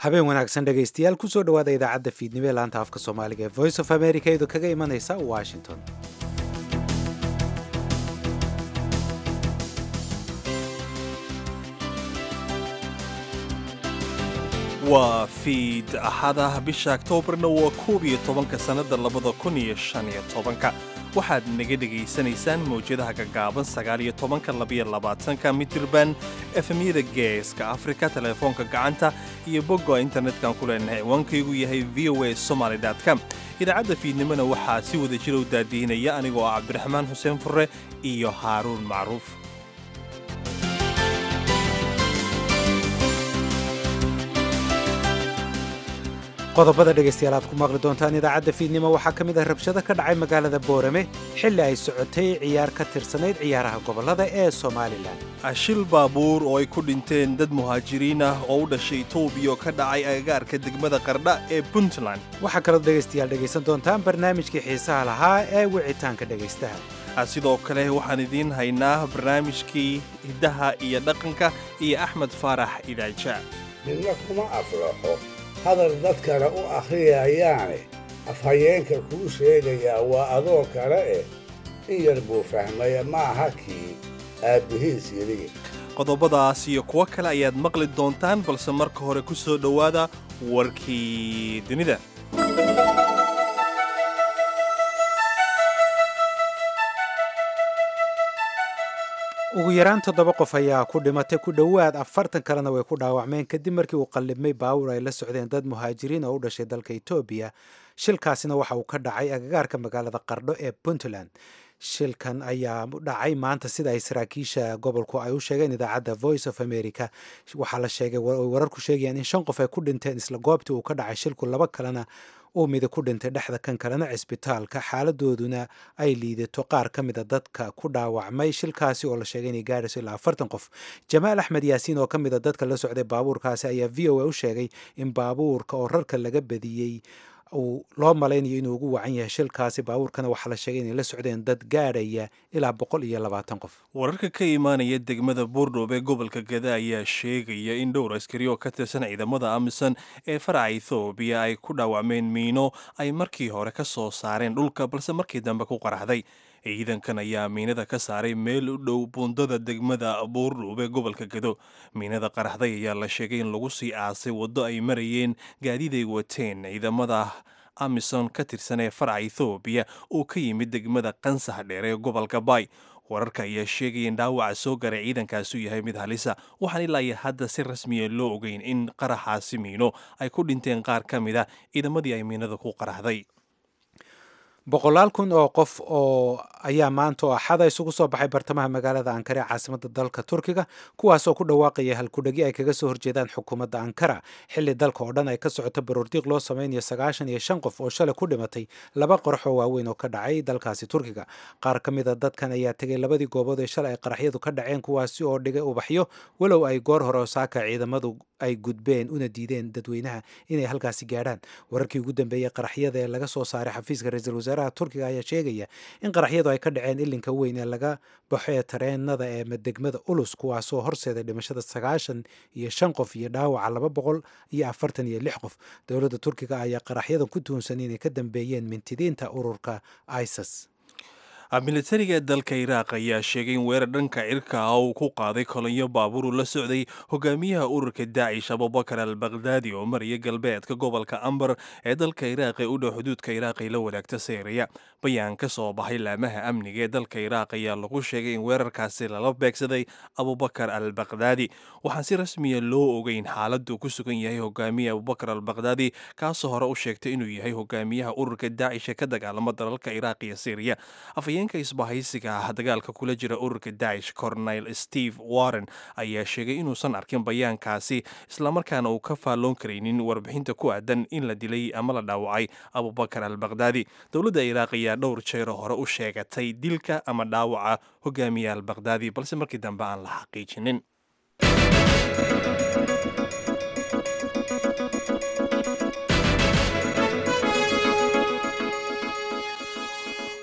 habeen wanaagsan dhegaystayaal kusoo dhowaada idaacadda fiidnimo ee laanta afka soomaaliga ee voice of america iyadoo kaga imanaysa washington waa fiid axada bisha aktoobarna waa koob iyo tobanka sannada labada kun iyo shan iyo tobanka waxaad naga dhegaysanaysaan mawjadaha gaggaaban sagaal iyo tobanka labiyo labaatanka mitirban efemyada geeska afrika teleefoonka gacanta iyo bogga internetkan ku leenahay ciwaankaygu yahay v o a somaly com idaacadda fiidnimona waxaa si wada jira u daadihinaya anigoo ah cabdiraxmaan xuseen furre iyo haaruun macruuf qodobada dhegaystayaal aad ku maqli doontaan idaacadda fiidnimo waxaa ka mid ah rabshado ka dhacay magaalada boorame xilli ay socotay ciyaar ka tirsanayd ciyaaraha gobollada ee somalilan shil baabuur oo ay ku dhinteen dad muhaajiriin ah oo u dhashay etoobiya oo ka dhacay agagaarka degmada qardha ee puntland waxaa kaloo dhegaystayaal dhegaysan doontaan barnaamijkii xiisaha lahaa ee wicitaanka dhegaystaha sidoo kale waxaan idiin haynaa barnaamijkii hiddaha iyo dhaqanka iyo axmed faarax idaaja midna kuma aflaxo hadal dadkana u akhriyayaane afhayeenka kuu sheegayaa waa adoo kale eh in yar buu fahmaya maaha kii aabbihiis yidhi qodobadaas iyo kuwo kale ayaad maqli doontaan balse marka hore ku soo dhowaada warkii dunida ugu yaraan toddoba qof ayaa ku dhimatay ku dhowaad afartan kalena way ku dhaawacmeen kadib markii uu qallibmay baawur ay la socdeen dad muhaajiriin oo u dhashay dalka etoobiya shilkaasina waxa uu ka dhacay agagaarka magaalada qardho ee puntland shilkan ayaa dhacay maanta sida ay saraakiisha gobolku ay u sheegeen idaacadda voice of america waxaa la sheegay wararku sheegayaan in shan qof ay ku dhinteen isla goobtii uu ka dhacay shilku laba kalena uu mida ku dhintay dhexda kan kalena cisbitaalka xaaladooduna ay liidato qaar ka mida dadka ku dhaawacmay shilkaasi oo la sheegay inay gaadhayso ilaa afartan qof jamaal axmed yaasiin oo ka mida dadka la socday baabuurkaasi ayaa v o a u sheegay in baabuurka oo rarka laga badiyey uu loo malaynayo inuu ugu wacan yahay shilkaasi baabuurkana waxaa la sheegay inay la socdeen dad gaadhaya ilaa boqol iyo labaatan qof wararka ka imaanaya degmada buurdhoob ee gobolka gada ayaa sheegaya in dhowr askari oo ka tirsan ciidamada amisom ee faraca ethoobiya ay ku dhaawacmeen miino ay markii hore ka soo saareen dhulka balse markii dambe ku qaraxday ciidankan ayaa miinada ka saaray meel u dhow buundada degmada buurdhoob ee gobolka gado miinada qaraxday ayaa la sheegay in lagu sii aasay waddo ay marayeen gaadiid ay wateen ciidamada amison ka tirsan ee faraca ethoobiya oo ka yimid degmada qansax dheer ee gobolka bay wararka ayaa sheegaya in dhaawaca soo garay ciidankaasu yahay mid halisa waxaan ilaa iyo hadda si rasmiya loo ogeyn in qaraxaasi miino ay ku dhinteen qaar ka mid a ciidamadii ay miinada ku qaraxday boqolaal kun oo qof oo ayaa maanta oo axada isugu soo baxay bartamaha magaalada ankara ee caasimada dalka turkiga kuwaasoo ku dhawaaqaya halkudhegi ay kaga soo horjeedaan xukuumadda ankara xilli dalka oo dhan ay ka socoto baroordiiq loo samaynayo sagaashan iyo shan qof oo shalay ku dhimatay laba qarax oo waaweyn oo ka dhacay dalkaasi turkiga qaar ka mida dadkan ayaa tegay labadii goobood ee shalay ay qaraxyadu ka dhaceen kuwaasi oo dhigay ubaxyo walow ay goor hore osaaka ciidamadu ay gudbeen una diideen dadweynaha inay halkaasi gaadhaan wararkii ugu dambeeyey qaraxyada ee laga soo saaray xafiiska ra-iisul wasaaraha turkiga ayaa sheegaya in qaraxyadu ay ka dhaceen ilinka weyn ee laga baxo ee tareenada ee degmada ulus kuwaasoo horseeday dhimashada sagaashan iyo shan qof iyo dhaawaca laba boqol iyo afartan iyo lix qof dowladda turkiga ayaa qaraxyadan ku tuhunsan inay ka dambeeyeen mintidiinta ururka isis militariga dalka iraaq ayaa sheegay in weerar dhanka cirka ah uu ku qaaday kolonyo baabuur uu la socday hogaamiyaha ururka daacish abubakar al bakhdadi oo maraya galbeedka gobolka ambar ee dalka iraaq ee u dhow xuduudka iraaq ay la wadaagta syriya bayaan ka soo baxay laamaha amniga ee dalka iraaq ayaa lagu sheegay in weerarkaasi lala beegsaday abubakar al bakhdadi waxaan si rasmiya loo ogeyn xaaladdu ku sugan yahay hogaamiya abubakar al bakhdadi kaasoo hore u sheegtay inuu yahay hogaamiyaha ururka daacish ee ka dagaalama dalalka iraaq iyo syriya ka isbahaysiga ah dagaalka kula jira ururka daacish cornel steve warren ayaa sheegay inuusan arkin bayaankaasi islamarkaana uu ka faalloon karaynin warbixinta ku aadan in la dilay ama la dhaawacay abubakar al bakhdadi dowladda iraaq ayaa dhowr jeero hore u sheegatay dilka ama dhaawaca hogaamiya al bakhdadi balse markii dambe aan la xaqiijinin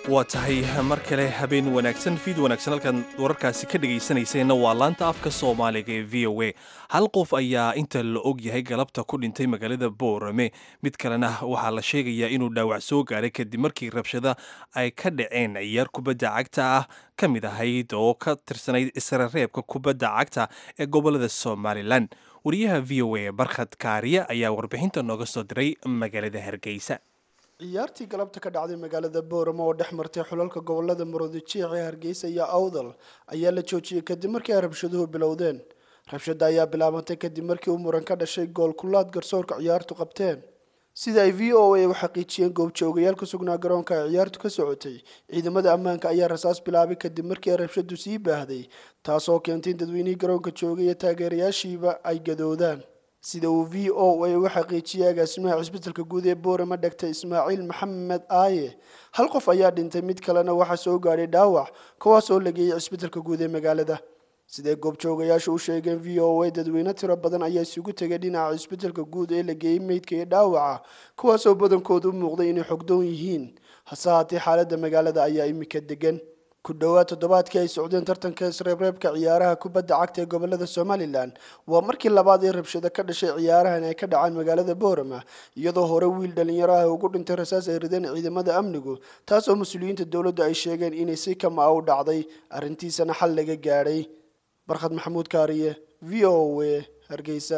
waa tahay mar kale habeen wanaagsan fiid wanaagsan halkan wararkaasi ka dhegaysanayseena waa laanta afka soomaaliga ee v o a hal qof ayaa inta la og yahay galabta ku dhintay magaalada boorame mid kalena waxaa la sheegayaa inuu dhaawac soo gaaray kadib markii rabshada ay ka dhaceen ciyaar kubadda cagta ah ka mid ahayd oo ka tirsanayd israreebka kubadda cagta ee gobolada somalilan wariyaha v o a barkhad kaariye ayaa warbixinta nooga soo diray magaalada hargeysa ciyaartii galabta ka dhacday magaalada booramo oo dhex martay xulalka gobolada murudijiic ee hargeysa iyo awdal ayaa la joojiyey kadib markii ay rabshaduhu bilowdeen rabshada ayaa bilaabantay kadib markii uu muran ka dhashay gool kulaad garsoorka ciyaartu qabteen sida ay v o a u xaqiijiyeen goobjoogayaal ku sugnaa garoonka ay ciyaartu ka socotay ciidamada ammaanka ayaa rasaas bilaabay kadib markii ay rabshadu sii baahday taasoo keentay in dadweynihii garoonka joogay iyo taageerayaashiiba ay gadoodaan sida uu v o a uga xaqiijiyay agaasimaha cisbitalka guud ee boorama dhagtay ismaaciil maxamed aaye hal qof ayaa dhintay mid kalena waxaa soo gaadhay dhaawac kuwaas oo la geeyey cisbitalka guud ee magaalada siday goobjoogayaashu u sheegeen v o a dadweyne tiro badan ayaa isugu tegay dhinaca cisbitalka guud ee la geeyey meydka iyo dhaawaca kuwaasoo badankooda u muuqday inay xogdoon yihiin hase haatee xaaladda magaalada ayaa imika degan ku dhowaad toddobaadkii ay socdeen tartanka isreebreebka ciyaaraha kubadda cagta ee gobolada somalilan waa markii labaad ee rabshado ka dhashay ciyaarahan ay ka dhacaan magaalada boorama iyadoo hore wiil dhalinyaro ah ugu dhintay rasaas ay rideen ciidamada amnigu taasoo mas-uuliyiinta dowladdu ay sheegeen inay si kama a u dhacday arrintiisana xal laga gaadhay barkhad maxamuud kaariye v o a hargeysa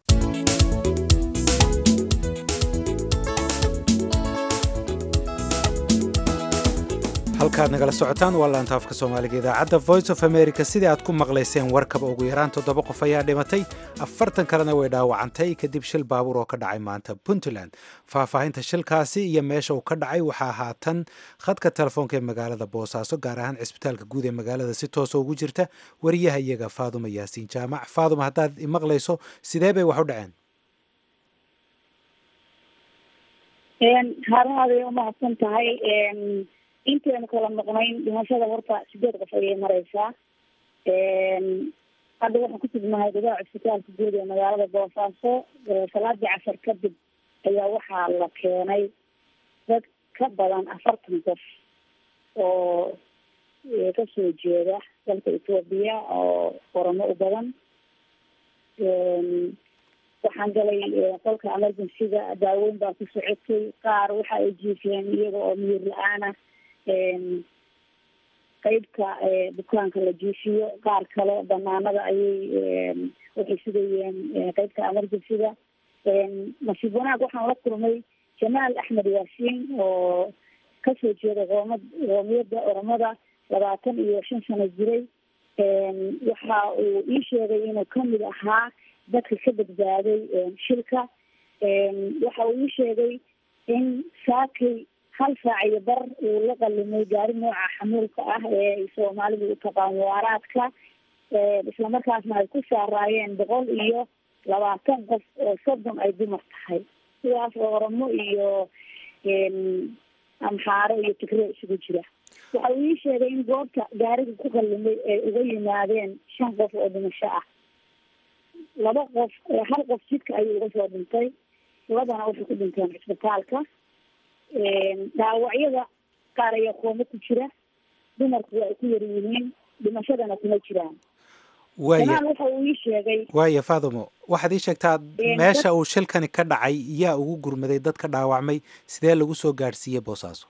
halkaad nagala socotaan waa laanta afka soomaaliga idaacadda voice of america sidii aad ku maqlayseen warkaba ugu yaraan toddoba qof ayaa dhimatay afartan kalena way dhaawacantay kadib shil baabuur oo ka dhacay maanta puntland faahfaahinta shilkaasi iyo meesha uu ka dhacay waxaa haatan khadka telefoonka ee magaalada boosaaso gaar ahaan cisbitaalka guud ee magaalada si toosa ugu jirta wariyaha iyaga faaduma yaasiin jaamac faaduma haddaad imaqlayso sidee bay wax u dhaceen haarahaaday umahadsan tahay intaynu kala noqnayn dhimashada horta sideed qof ayay mareysaa hadda waxaan ku sugnahay gudaha cisbitaalka guud ee magaalada boosaaso salaadii casar kadib ayaa waxaa la keenay dad ka badan afartan qof oo kasoo jeeda dalka etoobiya oo oramo u badan waxaan galay qolka emergencyga daaweyn baa ku socotay qaar waxa ay jiifeen iyaga oo miyir la-aana qeybka bukaanka la jiifiyo qaar kale banaanada ayay waxay sugayeen qeybta emergencyga nasiib wanaag waxaan la kulmay jamaal axmed yaasiin oo kasoo jeeda qoomad qoomiyadda oromada labaatan iyo shan sano jiray waxa uu ii sheegay inuu kamid ahaa dadka ka badbaaday shilka waxa uu ii sheegay in saakay hal saac iyo bar uu la qalimay gaari nooca xamuulka ah ee soomaalidu u taqaan waaraadka islamarkaasna ay ku saaraayeen boqol iyo labaatan qof oo soddon ay dumar tahay sidaas oo oromo iyo amxaaro iyo tigre isugu jira waxa uu ii sheegay in goobta gaariga ku qalimay ay uga yimaadeen shan qof oo dhimasho ah laba qof hal qof jidka ayuu uga soo dhintay labana waxay ku dhinteen cisbitaalka dhaawacyada qaar ayaa kooma ku jira dumarku waa ay ku yar yihiin dhimashadana kuma jiraan jamaal waxa uu ii sheegay waaya faadumo waxaad ii sheegtaa meesha uu shilkani ka dhacay yaa ugu gurmaday dadka dhaawacmay sidee lagu soo gaadhsiiyey boosaaso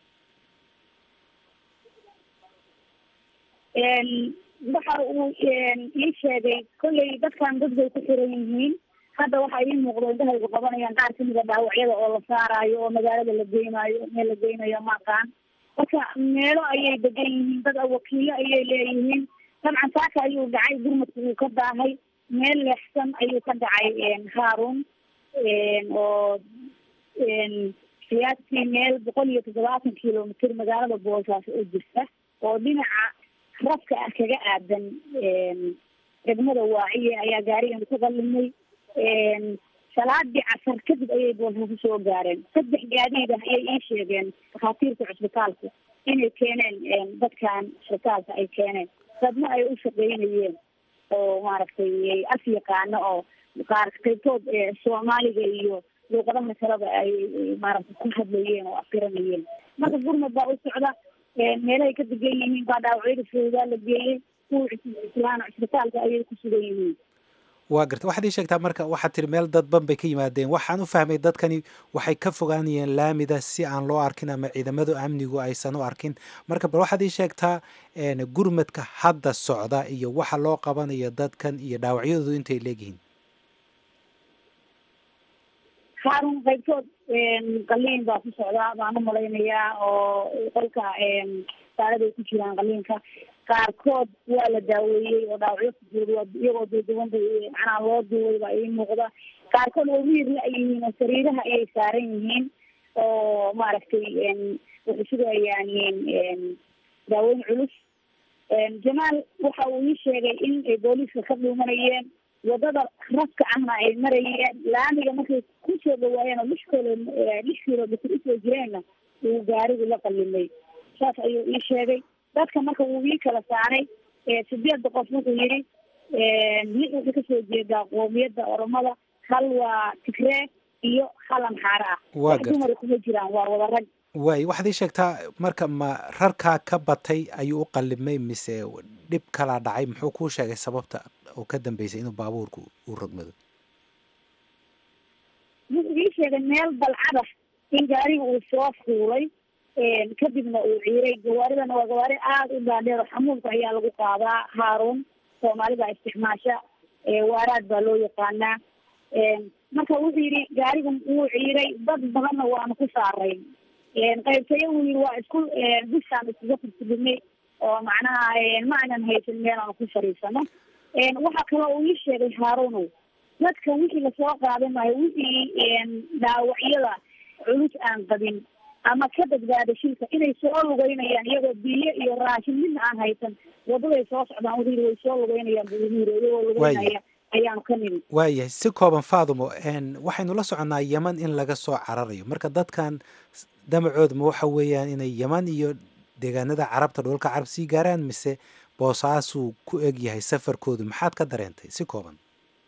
waxa uu ii sheegay kolley dadkan dad bay ku xiran yihiin hadda waxa ii muuqdo indhahaygu qabanayaan qaar kamid a dhaawacyada oo la saaraayo oo magaalada la geynayo meel la geynayo maqaan marka meelo ayay degan yihiin dad wakiilo ayay leeyihiin dabcan saaka ayuu dhacay gurmadku uu ka daahay meel leexsan ayuu ka dhacay haarun oo siyaastii meel boqol iyo toddobaatan kilomitr magaalada boosaaso oo jirta oo dhinaca rafka ah kaga aadan degmada waaciye ayaa gaarigan ku qalimay salaadii casar kadib ayay boosaaso soo gaareen saddex gaadiid ah ayay ii sheegeen dhakhaatiirta cusbitaalku inay keeneen dadkan cusbitaalka ay keeneen dadna ay u shaqeynayeen oo maaragtay af yaqaano oo qaar qaybtood soomaaliga iyo luuqadaha kaleba ay maaragtay ku hadlayeen oo afiranayeen marka gurmad baa u socda meelahay ka degan yihiin baa dhaawacyada foodaa la geeyey kuwa islaana cisbitaalka ayay ku sugan yihiin waa garta waxaad ii sheegtaa marka waxaad tiri meel dadban bay ka yimaadeen waxaan u fahmay dadkani waxay ka fogaanayeen laamida si aan loo arkin ama ciidamadu amnigu aysan u arkin marka bal waxaad ii sheegtaa gurmadka hadda socda iyo waxa loo qabanayo dadkan iyo dhaawacyadoodu intay leegyihiin haarun qaybtood qaliin baa ku socdaa baan u malaynayaa oo qolka saaraday ku jiraan qaliinka qaarkood waa la daaweeyey oo dhaawacyo kujoog iyagoo duuduwan bay macnaha loo duubay baa ii muuqda qaarkood waa wiir la yihiin oo sariiraha ayay saaran yihiin oo maaragtay waxay sugayaan daaweyn culus jamaal waxa uu ii sheegay in ay booliiska ka dhuumanayeen wadada rafka ahna ay marayeen laamiga markay kusoo dhawaayeen oo lix kilo lix kilomitr usoo jireenna uu gaarigu la qalimay saas ayuu ii sheegay dadka marka wuu ii kala saaray sideedda qof wuxuu yidhi lix waxay kasoo jeedaa qoomiyadda oromada hal waa tigree iyo hal amxaare ah wax dumara kuma jiraan waa wada rag waay waxaad ii sheegtaa marka ma rarkaa ka batay ayuu u qalimay mise dhib kalaa dhacay muxuu kuu sheegay sababta oo ka dambeysay inuu baabuurku uu rogmado wuxuu ii sheegay meel balcada in gaariga uu soo fuulay kadibna uu ciiray gawaaridana waa gawaari aada u dhaadheer oo xamuulka ayaa lagu qaadaa haaruun soomaalida isticmaasha waaraad baa loo yaqaanaa marka wuxuu yidhi gaariga wuu ciiray dad badanna waanu ku saaray qaybtayo wuu yidhi waa isku bishaan iskaga furfudinay oo macnaha ma aynan haysan meel aanu ku fariisano waxaa kaloo uu ii sheegay haaruunow dadka wixii lasoo qaadan maayo wixii dhaawacyada culus aan qabin ama ka badbaada shilka inay soo lugeynayaan iyagoo biyo iyo raashin midna aan haysan wadaday soo socdaan wuxuu yidhi way soo lugeynayaan buu igu yidhi iyagoo lugeynaya ayaanu ka nimid waayahay si kooban faadumo waxaynu la soconnaa yeman in laga soo cararayo marka dadkan damacoodma waxa weeyaan inay yeman iyo deegaanada carabta dhoolka carab sii gaaraan mise boosaasuu ku eg yahay safarkoodu maxaad ka dareentay si kooban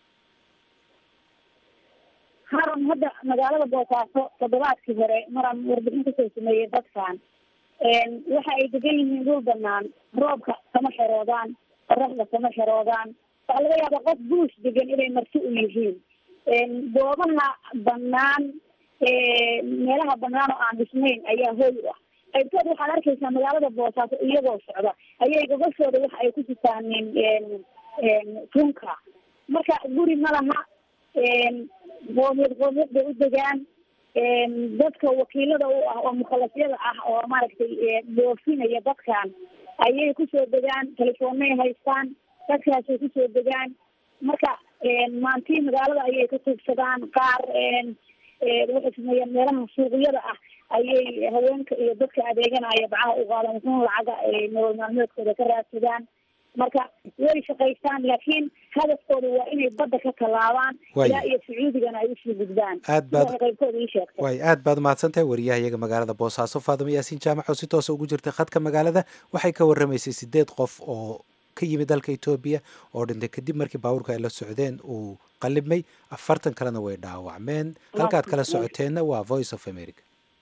haran hadda magaalada boosaaso toddobaadkii hore maraan warbixin kasoo sameeyey dadkan waxa ay degan yihiin dhul banaan roobka kama xeroodaan qoraxda kama xeroodaan waxaa laga yaaba qof buush degan inay marti u yihiin goobaha banaan meelaha banaan oo aan dhisnayn ayaa hoy u ah qaybtood waxaad arkaysaa magaalada boosaaso iyagoo socda ayay gogashooda waxa ay ku sitaaneen tunka marka guri ma laha qoomiyad qoomiyad bay u degaan dadka wakiilada u ah oo mukhalasyada ah oo maaragtay dhoofinaya dadkan ayay kusoo degaan telefoonay haystaan dadkaasay kusoo degaan marka maantii magaalada ayay ka tuugsadaan qaar waxay sameeyaan meelaha suuqyada ah ayay haweenka iyo dadka adeeganaya bacaha u qaadan wuxuun lacaga ay nolol maalmeedkooda ka raadsadaan marka way shaqaystaan laakiin hadafkooda waa inay badda ka tallaabaan ilaa iyo sacuudigana ay usii gudbaan aad baad qaybkooda ii sheegtay waay aad baad mahadsan tahay wariyaha iyaga magaalada boosaaso faadimo yaasiin jaamac oo si toosa ugu jirtay khadka magaalada waxay ka warramaysay sideed qof oo ka yimid dalka etoobiya oo dhintay kadib markii baabuurka ay la socdeen uu qalibmay afartan kalena way dhaawacmeen halkaad kala socoteenna waa voice of america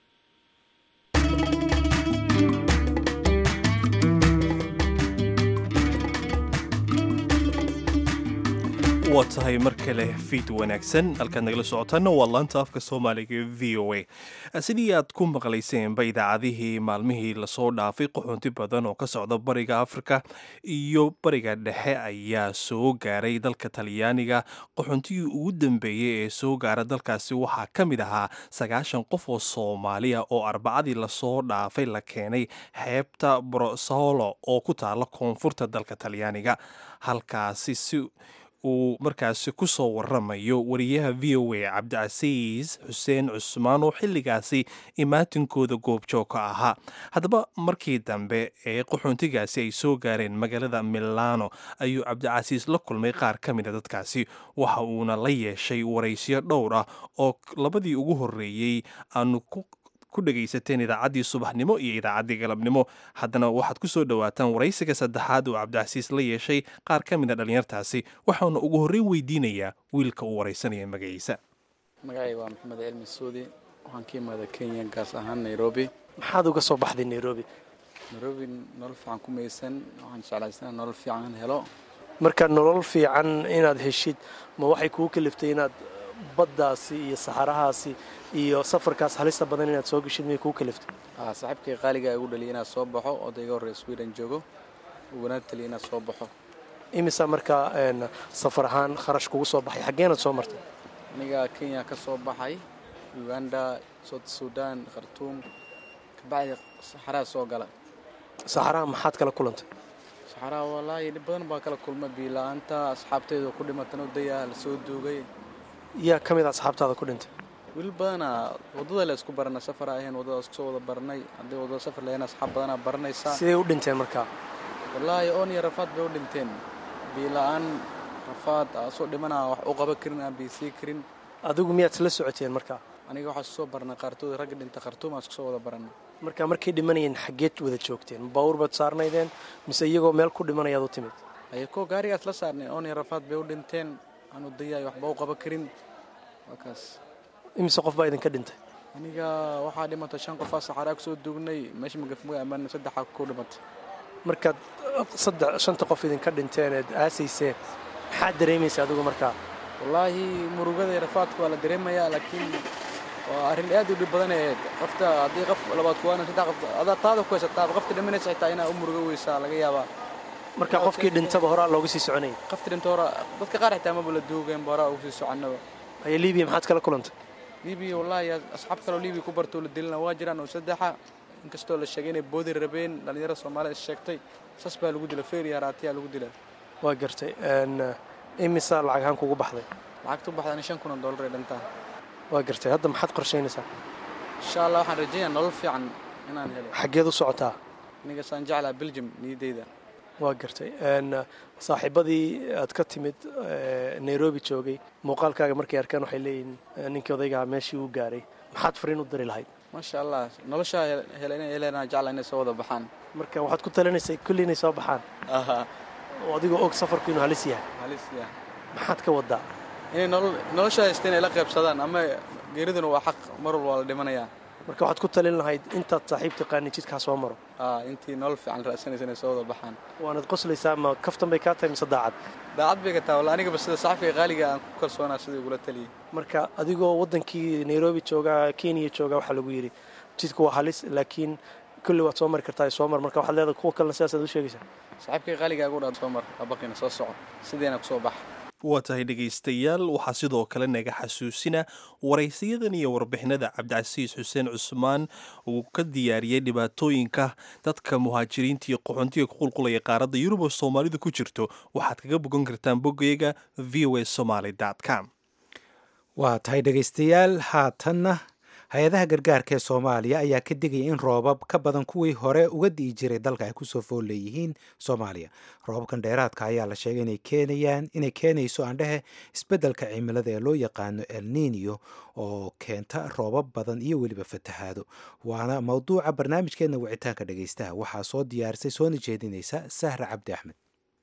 waa tahay mar kale fiid wanaagsan halkaad nagala socotaanna waa laanta afka soomaaliga v o a sidii aad ku maqlayseenba idaacadihii maalmihii lasoo dhaafay qaxoonti badan oo ka socda bariga afrika iyo bariga dhexe ayaa soo gaaray dalka talyaaniga qaxoontigii ugu dambeeyey ee soo gaara dalkaasi waxaa ka mid ahaa sagaashan qof oo soomaaliya oo arbacadii lasoo dhaafay la keenay xeebta brosolo oo ku taala koonfurta dalka talyaaniga halkaasi si uu markaasi ku soo waramayo wariyaha v o a cabdicasiis xuseen cusmaan oo xilligaasi imaatinkooda goobjoog ka ahaa haddaba markii dambe ee qaxoontigaasi ay soo gaareen magaalada milano ayuu cabdicasiis la kulmay qaar ka mida dadkaasi waxa uuna la yeeshay waraysyo dhowr ah oo labadii ugu horreeyey aanu ku dhegaysateen idaacaddii subaxnimo iyo idaacaddii galabnimo haddana waxaad ku soo dhowaataan waraysiga saddexaad oo cabdicasiis la yeeshay qaar ka mid a dhallinyartaasi waxaana ugu horreyn weydiinayaa wiilka uu waraysanaya magaciisa magacay waa maxamed cilmi suudi waxaan ka imaada kenya gaas ahaan nairobi maxaad uga soo baxday nairobi nairobi nolol fiican ku maysan waxaan jeclaysana nolol fiican helo marka nolol fiican inaad heshid ma waxay kugu kaliftay inaad baddaasi iyo saxarahaasi iyo safarkaas halista badan inaad soo geshid miyay kugu kaliftay saaxiibkay qaaliga igu dhaliya inaad soo baxo odayga horreya sweden joogo ugana taliya inaad soo baxo imisa markaa safar ahaan kharash kugu soo baxay xaggeenaad soo martay aniga kenya ka soo baxay uganda south sudan khartuum kabacdi saxaraha soo gala saxaraha maxaad kala kulantay saxaraha wallaahi dhib badan baa kala kulma biila-aanta asxaabteyda ku dhimatan odaya la soo duugay yaa ka mid a asxaabtaada ku dhintay wiil badana waddada la isku barana safar ahayn waddada isku soo wada baranay haddii waddada safar lahayn asxaab badanaa baranaysaa siday u dhinteen markaa wallaahi oon iyo rafaad bay u dhinteen biila-aan rafaad asoo dhimanaa wax u qaban karin aan biisii karin adigu miyaad isla socoteen markaa aniga waxaa isku soo barnay qaartood ragga dhinta khartuum aan isku soo wada baranay marka markay dhimanayeen xaggeed wada joogteen baawur baad saarnaydeen mise iyagoo meel ku dhimanayaad u timid ayakoo gaarigaas la saarnay oon iyo rafaad bay u dhinteen aan udayaay waxba u qaban karin waa kaas imise qof baa idinka dhintay aniga waxaa dhimatay shan qofaa saxaraa kusoo duugnay meesha magafmuga ammaana saddexaa ku dhimatay markaad saddex shanta qof idinka dhinteen eed aasayseen maxaad dareemaysa adigu markaa wallaahi murugada iyo rafaadka waa la dareemayaa laakiin waa arrin aad u dhib badan eed qofta haddii qof labaad kuwaana saddex qof adaa taada ku haysataa qofta dhimanaysa xitaa inaa u murugo weysaa laga yaabaa marka qofkii dhintaba horaa looga sii soconayay qofta dhinta hora dadka qaar xitaa maba la duugeenba horaa ugu sii soconnaba haya libiya maxaad kala kulantay libiya wallaahi asxaab kaloo libiya ku bartoo la dilina waa jiraan oo saddexa inkastoo la sheegay inay boodi rabeen dhallinyarada soomaalida is sheegtay sas baa lagu dila feer iyo haraatiyaa lagu dila waa gartay imisaa lacag ahaan kugu baxday lacagtu baxdan shan kun oo dollar ay dhantaan waa gartay hadda maxaad qorshaynaysaa insha allah waxaan rajaynayaa nolol fiican inaan helo xaggeed u socotaa aniga saan jeclaa belgium niyaddeyda waa gartay saaxiibadii aad ka timid nairobi joogay muuqaalkaaga markay arkaan waxay leeyihiin ninkii odaygaha meeshii uu gaaray maxaad fariin u diri lahayd maasha allah noloshaa hela inay heleen jecla inay soo wada baxaan marka waxaad ku talinaysay kulli inay soo baxaan oo adigoo og safarku inuu halis yahay halis yahay maxaad ka wadaa inay nolol nolosha haysta inay la qaybsadaan ama geeriduna waa xaq mar walba waa la dhimanayaa marka waxaad ku talin lahayd intaad saaxiib taqaani jidkaa soo maro intii nolol fiican ra'sanaysa inay soo wada baxaan waanad qoslaysaa ma kaftan bay kaa tahay mise daacad daacad bay ka tahay walla anigaba sida saaxiibka qaaliga aan ku kalsoonaa sidii ugula taliyey marka adigoo waddankii nairobi joogaa kenya joogaa waxaa lagu yidhi jidku waa halis laakiin kulli waad soo mari kartaa soo mar marka waxaad leedahay kuwa kalena sidaasaad u sheegaysaa saaxiibkay qaaliga agu dhaan soo mar abaqina soo soco sideena kusoo baxa waa tahay dhegaystayaal waxaa sidoo kale naga xasuusina waraysiyadan iyo warbixinada cabdicasiis xuseen cusmaan uu ka diyaariyey dhibaatooyinka dadka muhaajiriinta iyo qaxoontiga ku qulqulaya qaaradda yurub oo soomaalidu ku jirto waxaad kaga bogan kartaan boggayga v o a somaly com waa tahay dhegaystayaal haatanna hay-adaha gargaarka ee soomaaliya ayaa ka digaya in roobab ka badan kuwii hore uga di'i jiray dalka ay kusoo fool leeyihiin soomaaliya roobabkan dheeraadka ayaa la sheegay inay keenayaan inay keenayso aandhehe isbeddelka cimilada ee loo yaqaano el nino oo keenta roobab badan iyo weliba fatahaado waana mowduuca barnaamijkeena wicitaanka dhegaystaha waxaa soo diyaarisay soona jeedinaysa sahra cabdi axmed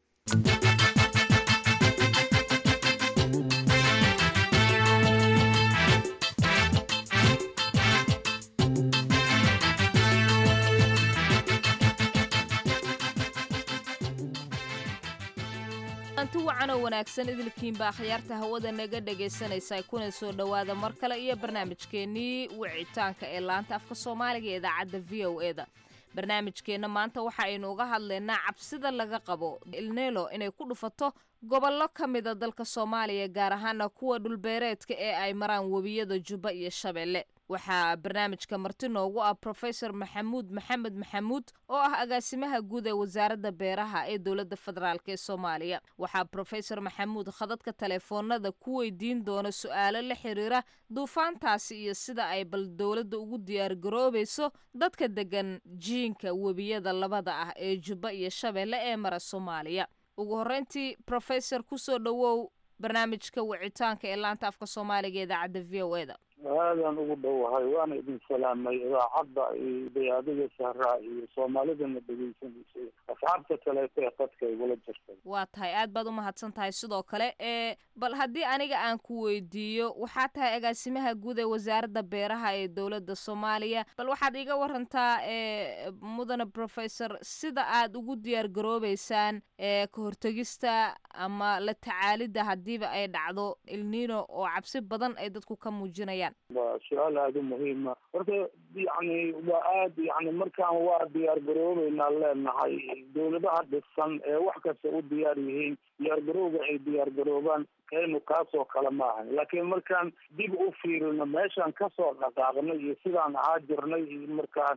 anti wacanoo wanaagsan idilkiinba akhyaarta hawada naga dhegaysanaysa kuna soo dhowaada mar kale iyo barnaamijkeennii wicitaanka ee laanta afka soomaaliga ee idaacadda v o e da barnaamijkeenna maanta waxa aynu uga hadlaynaa cabsida laga qabo ilnelo inay ku dhufato gobollo ka mida dalka soomaaliya gaar ahaana kuwa dhulbeereedka ee ay maraan webiyada jubba iyo shabeelle waxaa barnaamijka marti noogu ah profesor maxamuud maxamed maxamuud oo ah agaasimaha guud ee wasaaradda beeraha ee dowladda federaalk ee soomaaliya waxaa profesor maxamuud khadadka taleefoonada ku weydiin doona su-aalo la xiriira duufaantaasi iyo sida ay bal dowladda ugu diyaargaroobayso dadka degan jiinka webiyada labada ah ee jubba iyo shabeelle ee mara soomaaliya ugu horreyntii profesor kusoo dhowow barnaamijka wicitaanka ee laanta afka soomaaliga ee idaacadda v o e da aadaan ugu dhowahay waana idin salaamay idaacadda iyo dayaadiga sahraa iyo soomaalidana dhegeysanaysa asxaabta kaleeto ee qadka igula jirtay waa tahay aad baad u mahadsan tahay sidoo kale ee bal haddii aniga aan ku weydiiyo waxaa tahay agaasimaha guud ee wasaaradda beeraha ee dowladda soomaaliya bal waxaad iga warantaa ee mudane professor sida aad ugu diyaar garoobeysaan ee ka hortegista ama la tacaalidda haddiiba ay dhacdo ilnino oo cabsi badan ay dadku ka muujinayaan waa su-aal aada u muhiima horta yani waa aad yani markaan waa diyaar garoobeynaa leenahay dowladaha dhisan ee wax kasta u diyaar yihiin diyaar garowga ay diyaar garoobaan kaynu kaasoo kale ma ahan laakiin markaan dib u fiirino meeshaan kasoo dhaqaaqnay iyo sidaan ahaa jirnay iyo markaan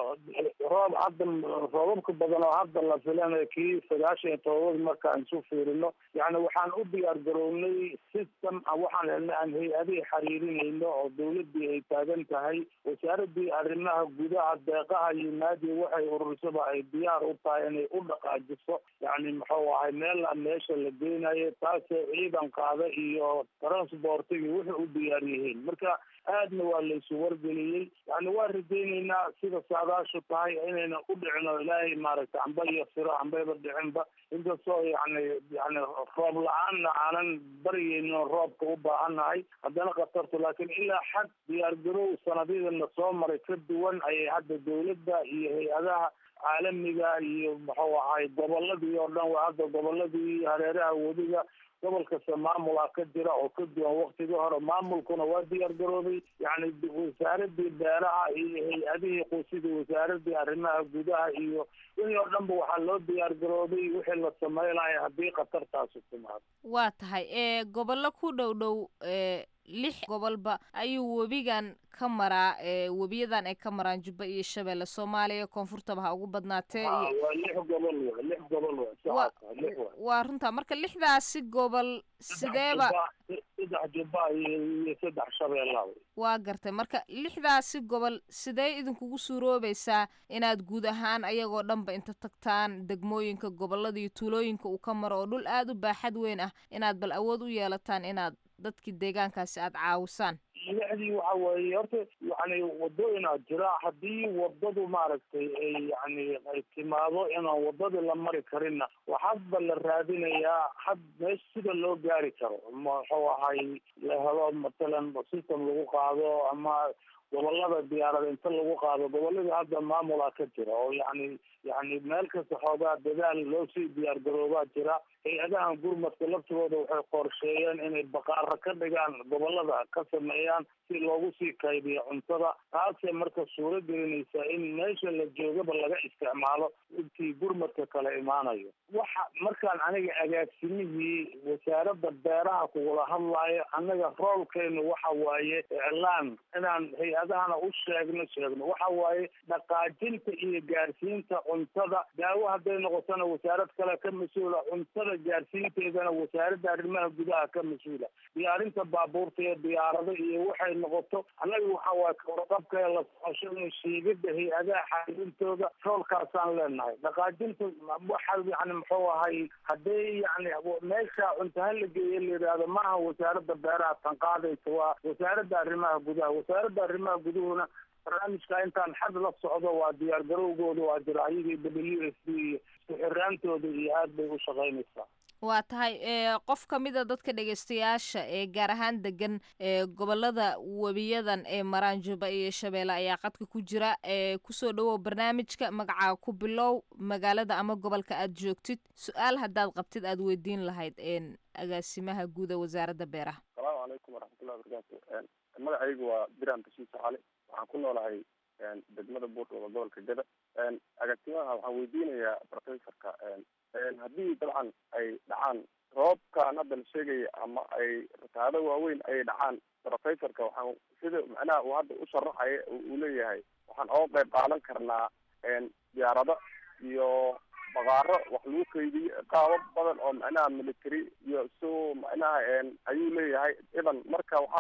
roob hadda roobabka badan oo hadda la filanayo kii sagaashan iyo todobad markaan isu fiirino yani waxaan u diyaar garownay system waxaan helnay aan hay-adihii xiriirinayno oo dawladii ay taagan tahay wasaaradii arrimaha gudaha deeqaha iyo naadi waxay urursaba ay diyaar u tahay inay u dhaqaajiso yani muxuu ahay meel meesha la geynayo taasee ciidan qaada iyo transportigi waxay u diyaar yihiin marka aadna waa laysu wargeliyey yani waa rajayneynaa sida saadaashu tahay inayna u dhicino ilaahay maaragtay amba iyo siro ambayba dhicinba inkastoo yani yani roob la-aanna aanan baryeyno roobka u baahannahay haddana khatartu laakiin ilaa xad diyaar garow sanadyadana soo maray ka duwan ayay hadda dawladda iyo hay-adaha caalamiga iyo muxuu ahay goboladii oo dhan waa hadda goboladii hareeraha wediga gobol kasta maamulaa ka jira oo ka duwan waktigii hore maamulkuna waa diyaar garoobay yani wasaaradii beeraha iyo hay-adihii qusidii wasaaradii arrimaha gudaha iyo wixii oo dhan ba waxaa loo diyaar garoobay wixii la sameynaya haddii khatartaasu timaado waa tahay ee gobollo ku dhow dhow ee lix gobolba ayuu webigan ka maraa ee webiyadan ay ka maraan jubba iyo shabeelle soomaaliya koonfurtaba ha ugu badnaatee waa lix gobol wa lix gobol wa saxaasa lix wa waa runtaa marka lixdaasi gobol sideeba saddex jubba iyo saddex shabeella waa gartay marka lixdaasi gobol sidee idinkugu suuroobaysaa inaad guud ahaan ayagoo dhanba inta tagtaan degmooyinka gobolada iyo tuulooyinka uu ka maro oo dhul aada u baaxad weyn ah inaad bal awood u yeelataan inaad dadkii deegaankaasi aada caawisaan lixdii waxa weeye horta yani wadooyinaa jira haddii wadadu maaragtay ay yani ay timaado inaan wadadii la mari karinna waxaasba la raadinayaa had meesha sida loo gaari karo muxuu ahay la helo matalan system lagu qaado ama gobolada diyaarada inta lagu qaado goboladii hadda maamulaa ka jira oo yani yani meel kasta xoogaa dadaal loo sii diyaar garoobaa jira hay-adahan gurmadka laftigooda waxay qorsheeyeen inay baqaaro ka dhigaan gobolada ka sameeyaan si loogu sii kaydiyo cuntada taasee marka suuro gelinaysa in meesha la joogaba laga isticmaalo intii gurmadka kala imaanayo waxa markaan aniga agaasimihii wasaaradda beeraha kugula hadlaayo annaga roolkeenu waxa waaye iclaan inaan hay-adahana u sheegno sheegno waxa waaye dhaqaajinta iyo gaarsiinta cuntada daawo hadday noqotona wasaarad kale ka mas-uula cuntada gaarsiinteedana wasaaradda arrimaha gudaha ka mas-uula diyaarinta baabuurta iyo diyaarado iyo waxay noqoto annaga waxa waaye kawarqabka la socoshada shiigada hay-adaha xaalintooda roolkaasaan leenahay dhaqaajinta waxa yani muxuu ahay haddii yani meesha cuntaha la geeya la yidhaahdo maaha wasaaradda beeraha tan qaadaysa waa wasaaradda arrimaha gudaha wasaaradda arrimaha guduhuna barnaamijka intaan xad la socdo waa diyaar garowgooda waa jira ayagii w s d iyo isku xiraantooda iyo aad bay u shaqaynaysaa waa tahay ee qof ka mid a dadka dhegaystayaasha ee gaar ahaan degan ee gobolada webiyadan ee maraan juba iyo shabeelle ayaa qadka ku jira ee kusoo dhawow barnaamijka magacaa ku bilow magaalada ama gobolka aad joogtid su-aal haddaad qabtid aad weydiin lahayd een agaasimaha guud ee wasaaradda beeraha asalaamu calaykum waraxmatullahi wabarakaatu magacaygu waa biram bashiir saxaale waxaan ku noolahay degmada buurdhooda gobolka gada agaasimaha waxaan weydiinayaa professorka haddii dabcan ay dhacaan roobkan hadda la sheegaya ama ay rataado waaweyn ay dhacaan professorka waxaan sida macnaha uu hadda u sharaxaya uu leeyahay waxaan oga qayb qaadan karnaa diyaarado iyo baqaaro wax lagu kaydiyo qaabo badan oo macnaha military iyo so macnaha ayuu leeyahay idan marka waxaa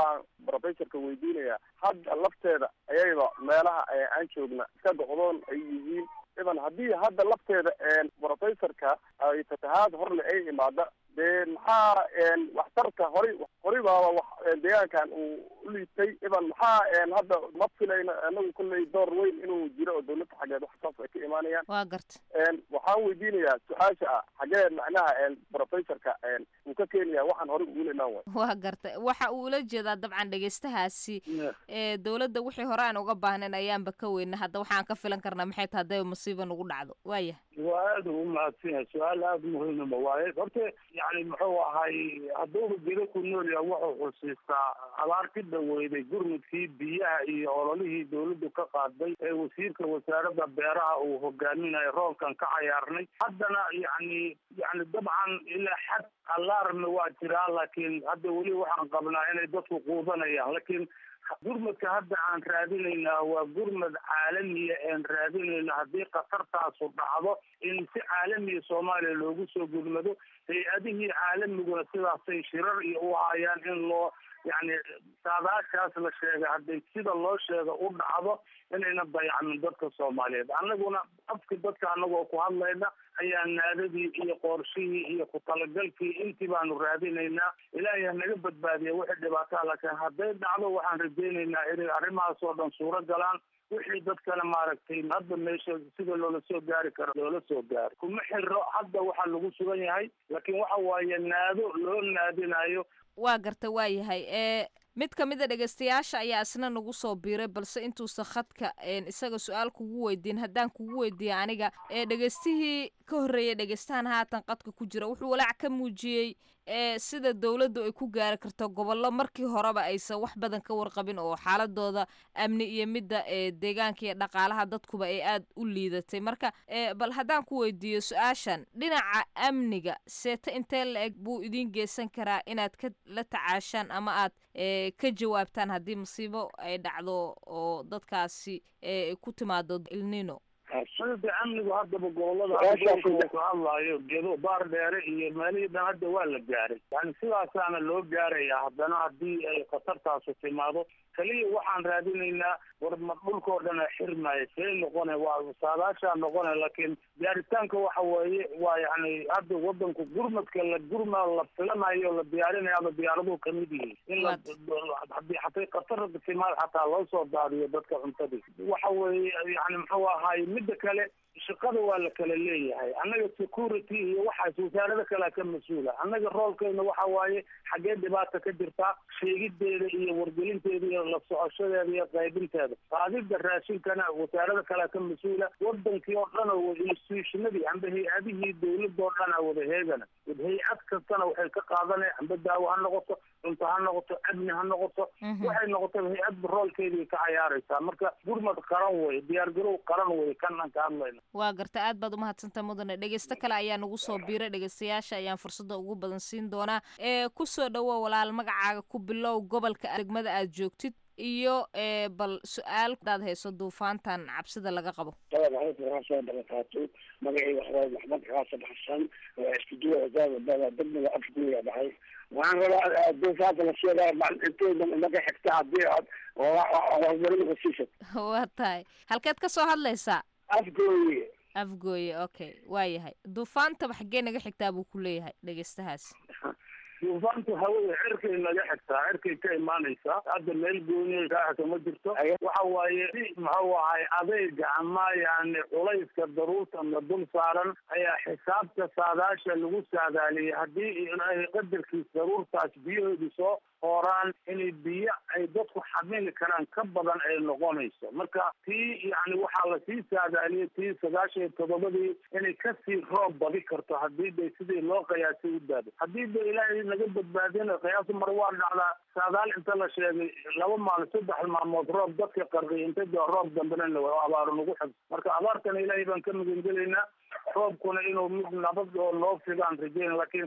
professorka weydiinaya hadda lafteeda ayayba meelaha aan joogna iska go'doon ay yihiin iban haddii hadda lafteeda professorka ay fatahaad horle ay imaada dee maxaa waxtarka horay horay baaba wax deegaankan uu u liitay iban maxaa hadda ma filayno anagu kolley door weyn inuu jiro oo dawladda xaggeed wax saas ay ka imaanayaan waa garta waxaan weydiinayaa su-aasha ah xagee macnaha professorka uu ka keenaya waxaan horay ugula imaan waay waa garta waxa uu ula jeedaa dabcan dhegeystahaasi ee dawladda wixii hore aan uga baahnayn ayaanba ka weyna hadda waxaan ka filan karnaa maxay tahay hadday masiiba nagu dhacdo waaya waa aada ugu mahadsan yahay su-aal aada muhiimaba waaye horta yani muxuu ahay hadduuba gedo ku nool yahay wuxuu xusiistaa abaar ka dhaweyday gurmudkii biyaha iyo ololihii dawladdu ka qaaday ee wasiirka wasaaradda beeraha uu hogaaminayo roolkan ka cayaarnay haddana yani yani dabcan ilaa xad alarmi waa jiraa laakiin hadda weli waxaan qabnaa inay dadku quudanayaan laakiin gurmadka hadda aan raadinaynaa waa gurmad caalamiya een raadinayna haddii khatartaasu dhacdo in si caalamiya soomaaliya loogu soo gurmado hay-adihii caalamiguna sidaasay shirar iyo u hayaan in loo yani saadaashaas la sheegay hadday sida loo sheega u dhacdo inayna dayacmin dadka soomaaliyeed annaguna afki dadka anagoo ku hadlayna ayaa naadadii iyo qoorshihii iyo ku talagalkii intii baanu raadinaynaa ilaahay hanaga badbaadiya wixii dhibaataa laakiin hadday dhacdo waxaan rajaynaynaa inay arrimahaas oo dhan suuro galaan wixii dadkana maaragtay hadda meesha sida loola soo gaari karo loola soo gaaro kuma xiro hadda waxaa lagu sugan yahay laakiin waxa waaye naado loo naadinayo waa garta waa yahay ee mid ka mid a dhegeystayaasha ayaa isna nagu soo biiray balse intuusan khadka isaga su-aal kugu weydiin haddaan kugu weydiiya aniga ee dhegeystihii ka horreeyay dhegeystahan haatan qadka ku jira wuxuu walaac ka muujiyey ee sida dowladdu ay ku gaari karto gobollo markii horeba aysan wax badan ka warqabin oo xaaladooda amni iyo midda ee deegaanka iyo dhaqaalaha dadkuba ay aada u liidatay marka bal haddaan ku weydiiyo su-aashan dhinaca amniga seeta intee la eg buu idiin geysan karaa inaad ka la tacaashaan ama aad ka jawaabtaan haddii masiibo ay dhacdo oo dadkaasi ku timaado ilnino sida amnigu haddaba gobolada ku hadlaayo gedo baar dheere iyo meelihii dhan hadda waa la gaaray yani sidaasaana loo gaaraya haddana haddii ay khatartaasu timaado kaliya waxaan raadinaynaa war ma dhulkao dhan a xirmaayo see noqone waa saadaashaa noqone laakiin gaaritaanka waxa weeye waa yani hadda wadanku gurmadka la gurma la filanayo la diyaarinayo ama diyaaraduhu kamid yihiin in la hadii hatay khatar timaad xataa loo soo daadiyo dadka cuntadii waxa weeye yani muxuu ahaay midda kale shaqada waa la kala leeyahay annaga security iyo waxaas wasaarada kalea ka mas-uula annaga roolkeena waxa waaye xaggee dhibaata ka jirtaa sheegideeda iyo wargelinteeda iyo la socoshadeeda iyo qaybinteeda qaadida raashinkana wasaarada kalea ka mas-uula wadankii oo dhan oo institutionadii amba hay-adihii dawladda oo dhan a wada heegana hay-ad kastana waxay ka qaadanay amba daawo ha noqoto cunto ha noqoto amni ha noqoto waxay noqotaba hay-adba roolkeedii ka cayaaraysaa marka gurmad qaran wey diyaargarow qaran wey kan aan ka hadlayna waa garta aad baad umahadsantaa mudane dhegeysto kale ayaa nagu soo biiray dhegeystayaasha ayaan fursadda ugu badan siin doonaa ee kusoo dhawo walaal magacaaga ku bilow gobolka degmada aad joogtid iyo bal su-aal hadaad hayso duufaantan cabsida laga qabo soo dhalataatu magacii waxaa maxmed xaasan xasan istudiyo wasaarada degmada afguya dhacay waxaan rabaa duufaanta la sheegaya inteyda inaga xigta hadii aad warmarinka siisad waa tahay halkeed ka soo hadlaysaa afgooye afgooye okay waa yahay duufaantaba xaggee naga xigtaa buu ku leeyahay dhegeystahaas duufaantu hawada cirkay naga xigtaa cirkay ka imaanaysaa hadda meel gooniya kaaxika ma jirto waxa waaye si muxuu ahay adeyga ama yani culayska daruurta na dul saaran ayaa xisaabta saadaasha lagu saadaaliyay haddii ilaahay qadarkiis daruurtaas biyahoodu soo hooraan inay biyo ay dadku xamili karaan ka badan ay noqonayso marka tii yani waxaa lasii saadaaliyay tii sagaashan iyo toddobadii inay kasii roob badi karto hadii bay sidii loo qiyaasay u daado haddii ba ilaahay naga badbaadina qiyaas mar waa dhacdaa saadaal inta la sheegay laba maalin saddex maalmood roob dadka qarqiy inta dee roob dambena abaaro nagu xig marka abaartana ilaahay baan ka magangelaynaa roobkuna inuu mid nabad oo noo figaan rajeyn laakiin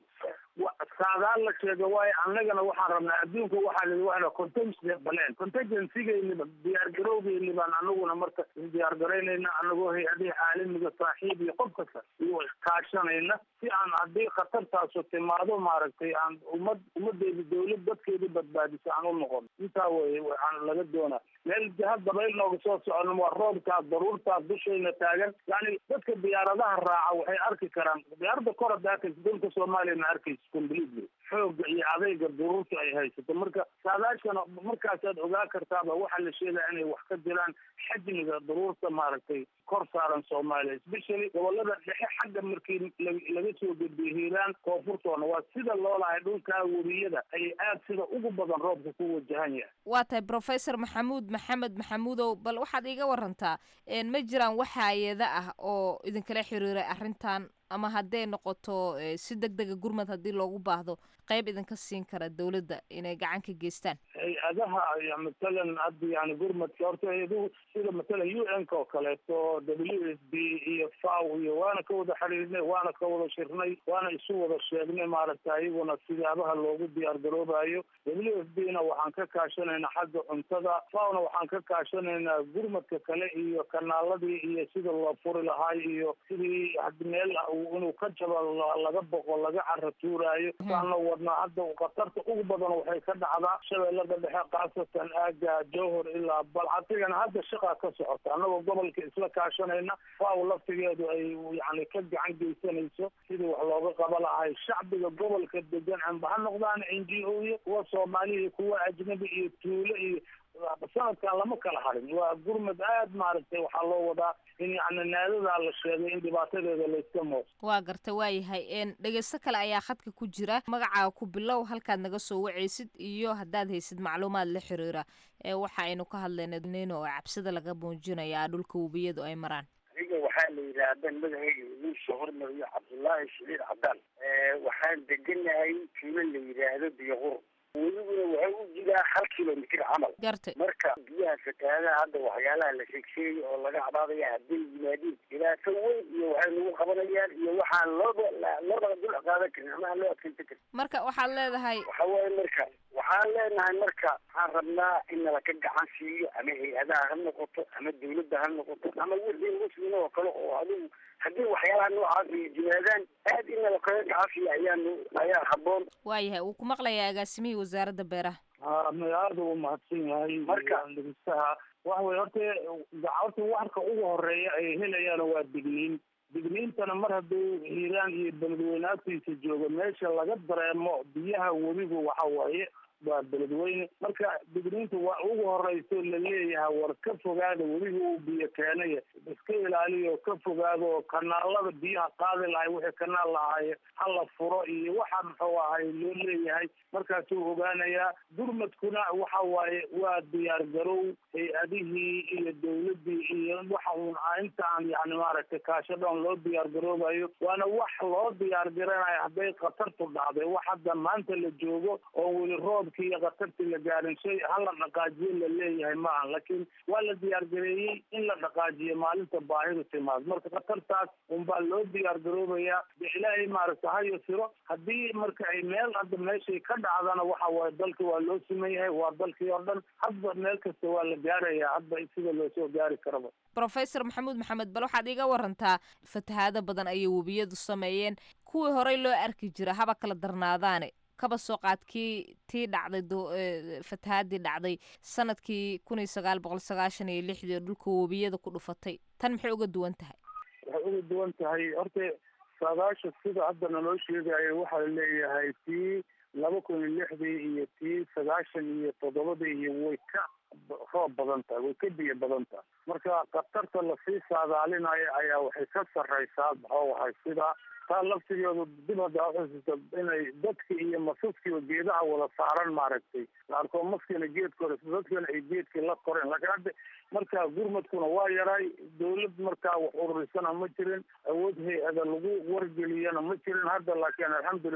saadaal la sheega waayo annagana waxaan rabnaa adduunka waxaa la waa contingency baleen contingencygeeniba diyaargarowgeeni baan anaguna marka isdiyaargaraynayna anagoo hay-adihi caalamiga saaxiib iyo qof kasta iyo kaashanayna si aan haddii khatartaasu timaado maaragtay aan ummad ummadeedi dawlad dadkeedi badbaadiso aan u noqon intaa weye waxaan laga doonaa meel jihad dabayl nooga soo socono waa roobkaas daruurtaas dushayna taagan yani dadka diyaaradaha raaca waxay arki karaan diyaarada kor hadda arkaysa dalka soomaaliyana arkaysa completely xooga iyo adayga duruurta ay haysato marka saadaashana markaasaad ogaa kartaaba waxaa la sheegaya inay wax ka jiraan xajmiga duruurta maaragtay kor saaran soomaaliya especially gobolada dhexe xagga markii laga soo gudbiyo hiiraan koonfurtoona waa sida loo lahay dhulkaa weriyada ayay aad sida ugu badan roobka ku wajahan yahay waa tahay professor maxamuud maxamed maxamuudow bal waxaad iiga warantaa ma jiraan wax hay-ada ah oo idinkala xiriiray arrintan ama hadday noqoto si deg dega gurmad haddii loogu baahdo qayb idinka siin kara dawladda inay gacan ka geystaan hay-adaha matalan hadda yani gurmadka horta hay-aduhu sida matalan u n ka oo kaleeto w s b iyo faw iyo waana ka wada xiriirnay waana ka wada shirnay waana isu wada sheegnay maaragta ayaguna sidaabaha loogu diyaar garoobayo w s b na waxaan ka kaashanaynaa xagga cuntada fawna waxaan ka kaashanaynaa gurmadka kale iyo kanaaladii iyo sida loo furi lahaay iyo sidii meel inuu ka jabo laga boqo laga cara tuuraayo waana wadnaa hadda khatarta ugu badan waxay ka dhacdaa shabeellada dhexe khaasatan aaga jowhor ilaa balcatigana hadda shaqaa ka socota annagoo gobolka isla kaashanayna faaw laftigeedu ay yani ka gacan geysanayso sidii wax looga qaba lahay shacbiga gobolka degan amba ha noqdaan n g o iyo kuwa soomaaliya kuwa ajnabi iyo tuulo iyo sanadkan lama kala harin waa gurmad aad maaragtay waxaa loo wadaa in yani naadadaa la sheegay in dhibaatadeeda layska mooso waa garta waayahay dhegeysto kale ayaa khadka ku jira magacaaga ku bilow halkaad naga soo wacaysid iyo haddaad haysid macluumaad la xiriira waxa aynu ka hadlayna nin oo cabsida laga muujinayaa dhulka webiyadu ay maraan aniga waxaa la yidhaahda magacayga idin soo hormariyo cabdullaahi shaliil cabdaan waxaan deganahay tuulo la yidhaahdo biyoqur weliguna waxay u jiraa hal kilomitr camal gartay marka biyaha fatahaadaha hadda waxyaalaha la sheegsheegay oo laga cabaadaya hadday yimaadiin dhibaato weyn iyo waxay nagu qabanayaan iyo waxaan looba loobaa dul qaadan karin ama aan loo adkeysan karin marka waxaad leedahay waxa waaye marka waxaan leenahay marka waxaan rabnaa in nalaka gacan siiyo ama hay-adaha ha noqoto ama dawladda ha noqoto ama wixii muslim oo kale oo adigu haddii waxyaalaha noocaas ay yimaadaan aad in nalakaga gacan siiyo ayaanu ayaa haboon waayahay wuu ku maqlayaa agaasimihii wasaaradda beeraha ha aada u mahadsan yahay marka dhegeystaha waxa weye horta horta warka ugu horeeya ay helayaan waa digniin digniintana mar hadduu hiiraan iyo beledweyne agtiisa joogo meesha laga dareemo biyaha webigu waxa waaye waa beledweyne marka digniinta waa ugu horeyso laleeyahay war ka fogaada webiga uu biyo keenaya iska ilaaliyo ka fogaado oo kanaalada biyaha qaadi lahay wixii kanaal lahaaye hala furo iyo waxa muxuu ahay loo leeyahay markaasuu ogaanayaa gurmadkuna waxa waaye waa diyaar garow hay-adihii iyo dawladii iyo waxa uun inta aan yani maaragtay kaashadhan loo diyaar garoobayo waana wax loo diyaar garanayo hadday khatartu dhacday wax hadda maanta la joogo oo weli roob iyo khatartii la gaarin shay hala dhaqaajiyo la leeyahay maaha laakiin waa la diyaar gareeyey in la dhaqaajiyo maalinta baahidu timaado marka khatartaas unbaa loo diyaar garoobayaa de ilaahay maaragta hayo siro haddii marka ay meel hadda meeshay ka dhacdana waxa waaye dalka waa loo siman yahay waa dalkii oo dhan hadba meel kasta waa la gaarayaa hadba sida loosoo gaari karaba professor maxamuud maxamed bal waxaad iiga warantaa fatahaado badan ayay webiyadu sameeyeen kuwii horey loo arki jira haba kala darnaadaane kaba soo qaadkii tii dhacday fatahaadii dhacday sanadkii kun iyo sagaal boqol sagaashan iyo lixdii oo dhulka webiyada ku dhufatay tan maxay uga duwan tahay waxay uga duwan tahay horta saadaasha sida hadda naloo sheegayo waxaa leeyahay tii laba kun iyo lixdii iyo tii sagaashan iyo toddobadii iyo way ka roob badan tahay way ka biyo badan tahay marka khatarta lasii saadaalinayo ayaa waxay ka sarreysaa maxuu ahay sida taa laftigeedu dib hadda uxusuusta inay dadki iyo masaskiiba geedaha wada saaran maaragtay laarkoo maskina geedka hore dadkana ay geedkii la koreen laakiin hadda marka gurmadkuna waa yaray dawlad markaa wax ururisana ma jirin awood hay-ada lagu wargeliyana ma jirin hadda laakiin alxamdulilah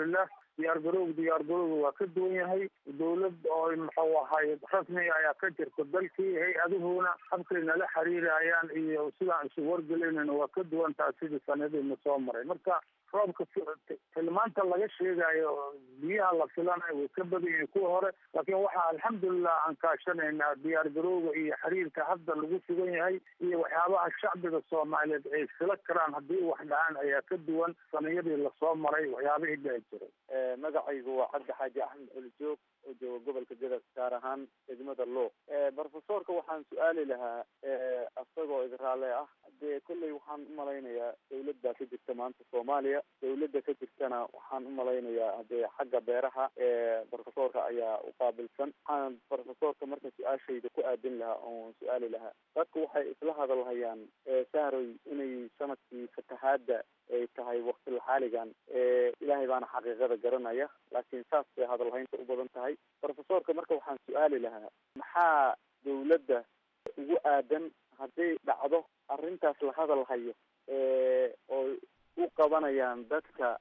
diyaargarowga diyaargarowga waa ka duwan yahay dowlad oo muxuu ahay rasmiga ayaa ka jirta dalkii hay-aduhuna habkay nala xiriirayaan iyo sidaan isu wargelaynayna waa ka duwan taha sidii sanadiina soo maray marka roobka tilmaanta laga sheegayo biyaha la filanayo way ka badan yihiin kuwa hore laakiin waxaa alxamdulilah aan kaashanaynaa diyaargarowga iyo xiriirka hadda lagu sugan yahay iyo waxyaabaha shacbiga soomaaliyeed ay fila karaan haddii wax dhahaan ayaa ka duwan saniyadii lasoo maray waxyaabihii dhici jiray magacaygu waa cabdi xaaji axmed colijoog oo jooga gobolka gadas gaar ahaan degmada luuq brofesorka waxaan su-aali lahaa isagoo idraale ah dee kolley waxaan umalaynayaa dawladda ka jirta maanta soomaaliya dawladda ka jirtana waxaan umalaynayaa hadee xagga beeraha brofesorka ayaa uqaabilsan waxaan brofesorka marka su-aashayda ku aadin lahaa oon su-aali lahaa dadku waxay isla hadalhayaan sahroy inay sanadkii fatahaada ay tahay wakti laxaaligan ilaahay baana xaqiiqada garanaya laakiin saas bay hadalhaynta u badan tahay brofesorka marka waxaan su-aali lahaa maxaa dawladda ugu aadan hadday dhacdo arrintaas la hadal hayo oo u qabanayaan dadka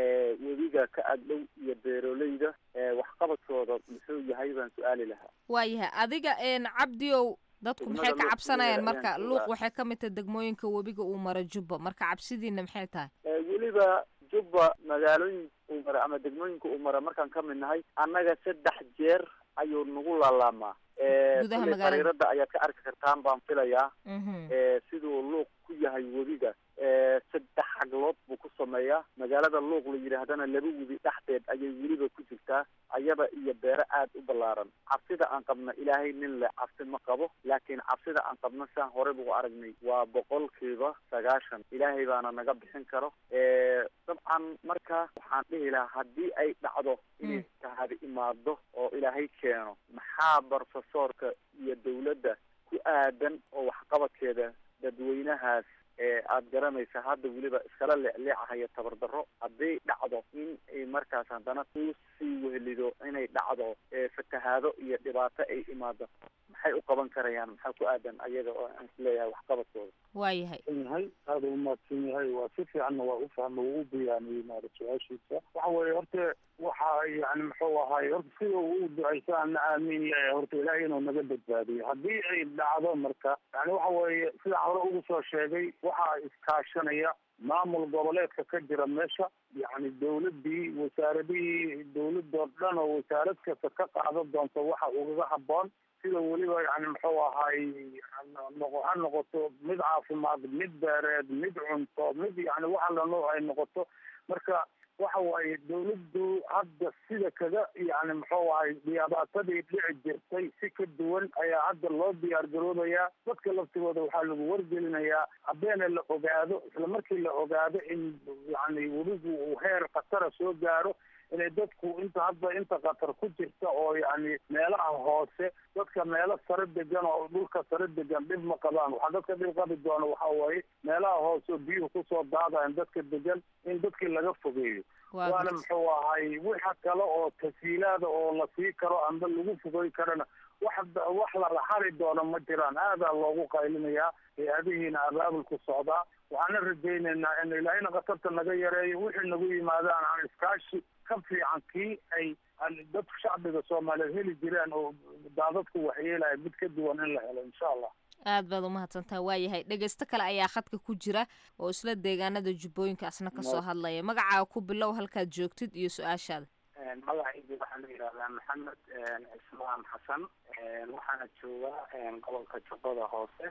webiga ka agdhow iyo beeroleyda waxqabadkooda muxuu yahay baan su-aali lahaa waayahay adiga cabdiow dadku maxay ka cabsanayaan marka luuq waxay ka mid tahay degmooyinka webiga uu maro jubba marka cabsidiina maxay tahay weliba jubba magaalooyin uu mara ama degmooyinka uu mara markaan ka mid nahay annaga saddex jeer ayuu nagu laalaamaa Gudaha kuley magaalada. fariirada ayaad ka arki kartaan baan filayaa siduu luuq ku yahay webiga saddex xaglood buu ku sameeyaa magaalada luuq la yidhaahdana laba webi dhexdeed ayay weliba ku jirtaa ayada iyo beero aad u ballaaran cabsida aan qabna ilaahay nin leh cabsi ma qabo laakiin cabsida aan qabna saan hore buu aragnay waa boqolkiiba sagaashan ilaahay baana naga bixin karo dabcan marka waxaan dhihi lahaa haddii ay dhacdo inay tahadi imaado oo ilaahay keeno maxaa barofesorka iyo dawladda ku aadan oo waxqabadkeeda dadweynahaas ee aada garanaysa hadda weliba iskala leecleecahayo tabardarro hadday dhacdo in ay markaas haddana uu sii wehelido inay dhacdo ee fatahaado iyo dhibaato ay imaado maxay u qaban karayaan maxaa ku aadan ayaga oo aan isleeyahay waxqabadkooda waayahay yahay aada u mahadsan yahay waa si fiicanna waa u fahma waa u bayaaniyey maara su-aashiisa waxa weeye horta waxa yani muxuu ahaay horta sida uu u ducaysa ana aamin yahay horta ilaahay inuu naga badbaadiyo haddii ay dhacdo marka yani waxa weeye sida hore ugu soo sheegay waxaa iskaashanaya maamul goboleedka ka jira meesha yani dawladii wasaaradihii dawladoo dhan oo wasaarad kasta ka qaadan doonta waxa ugaga haboon sida weliba yani muxuu ahaay noqo ha noqoto mid caafimaad mid beereed mid cunto mid yani waxa la nooc ay noqoto marka waxa waaye dawladdu hadda sida kaga yani muxuu ahay dhibaatadii dhici jirtay si ka duwan ayaa hadda loo diyaar garoobayaa dadka laftigooda waxaa lagu wargelinayaa habeena la ogaado isla markii la ogaado in yani webigu uu heer khatara soo gaaro inay dadku inta hadda inta qatar ku jirta oo yani meelaha hoose dadka meelo sare degan oo dhulka sare degan dhib ma qabaan waxaa dadka dhib qabi doona waxa waaye meelaha hoose oo biyuhu kusoo daadayan dadka degan in dadkii laga fogeeyo Waa waana gartay. muxuu ahay waxa kale oo tasiilaada oo la sii karo amba lagu fogey karana wax wax la raxali doono ma jiraan aadaa loogu qaylinayaa hay-adihiina abaabulku socdaa waxaana rajaynaynaa in ilaahayna khatarta naga yareeyo wixii nagu yimaadaan aan iskaashi ka fiican kii ay aan dadka shacbiga soomaaliyeed heli jireen oo daadadku waxyeelaya mid ka duwan in la helo insha allah aad baad umahadsantaha waayahay dhegeysto kale ayaa khadka ku jira oo isla deegaanada jubbooyinka asna kasoo hadlaya magacaaga ku bilow halkaad joogtid iyo su-aashaada magacaygu waxaa la yidhahdaa maxamed cismaan xasan waxaana joogaa gobolka jubbada hoose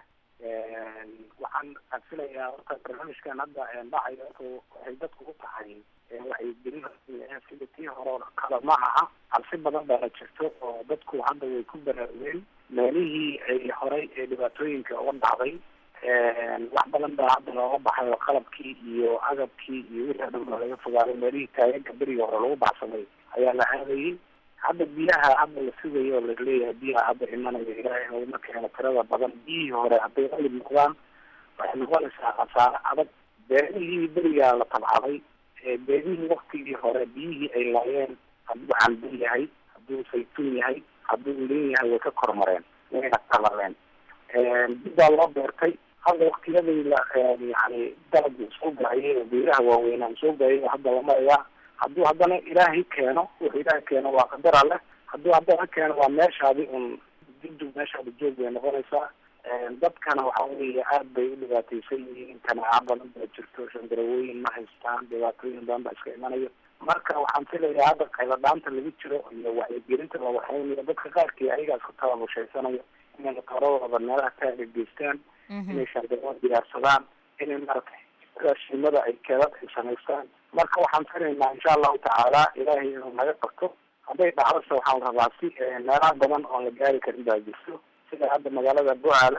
waxaan filayaa horta barnaamijkan hadda dhacayo waxay dadku u tahay wacyigelin sida tii hore oo kale ma aha cabsi badan baana jirto oo dadku hadda way ku baraarugeen meelihii ay horey ee dhibaatooyinka uga dhacday wax badan baa hadda looga baxay oo qalabkii iyo agabkii iyo wixii o dhan baa laga fogaaday meelihii taageerka beriga hore lagu baxsaday ayaa la aadayay hadda biyaha hadda la sugayo oo laleeyahay biyaha hadda imanaya ilaahay naguma keeno tirada badan biyihii hore hadday qalib noqdaan waxay noqonaysaa khasaare adag beerihii berigaa la tabcaday ee beerihii waktigii hore biyihii ay laayeen hadduu cambe yahay hadduu saytuun yahay hadduu leen yahay way ka kormareen wayna qalaleen dib baa loo beertay hadda waktiyadii la yani dalagii soo gaayay oo beeraha waaweynaan soo gaayay hadda la marayaa hadduu haddana ilaahay keeno wuxuu ilaahay keeno waa qadar alleh hadduu haddana keeno waa meeshaadi un dugdug meeshaadi joog bay noqonaysaa dadkana waxa weeye aad bay u dhibaataysan yihiin kanaaca badan baa jirto shandarawooyin ma haystaan dhibaatooyin badan baa iska imanayo marka waxaan filayaa hadda qayladhaanta lagu jiro iyo wacyigelinta la waxaynayo dadka qaarkii ayagaa isku tababushaysanaya inay matoradooda meelaha kaaga geystaan inay shandaroo diyaarsadaan inay maaragtay raashimada ay keedad ay samaystaan marka waxaan filaynaa insha allahu tacaala ilaahay inuu naga qabto hadday dhacdose waxaan rabaa si meelaha badan oon la gaari karin baa jirto sida hadda magaalada bucaale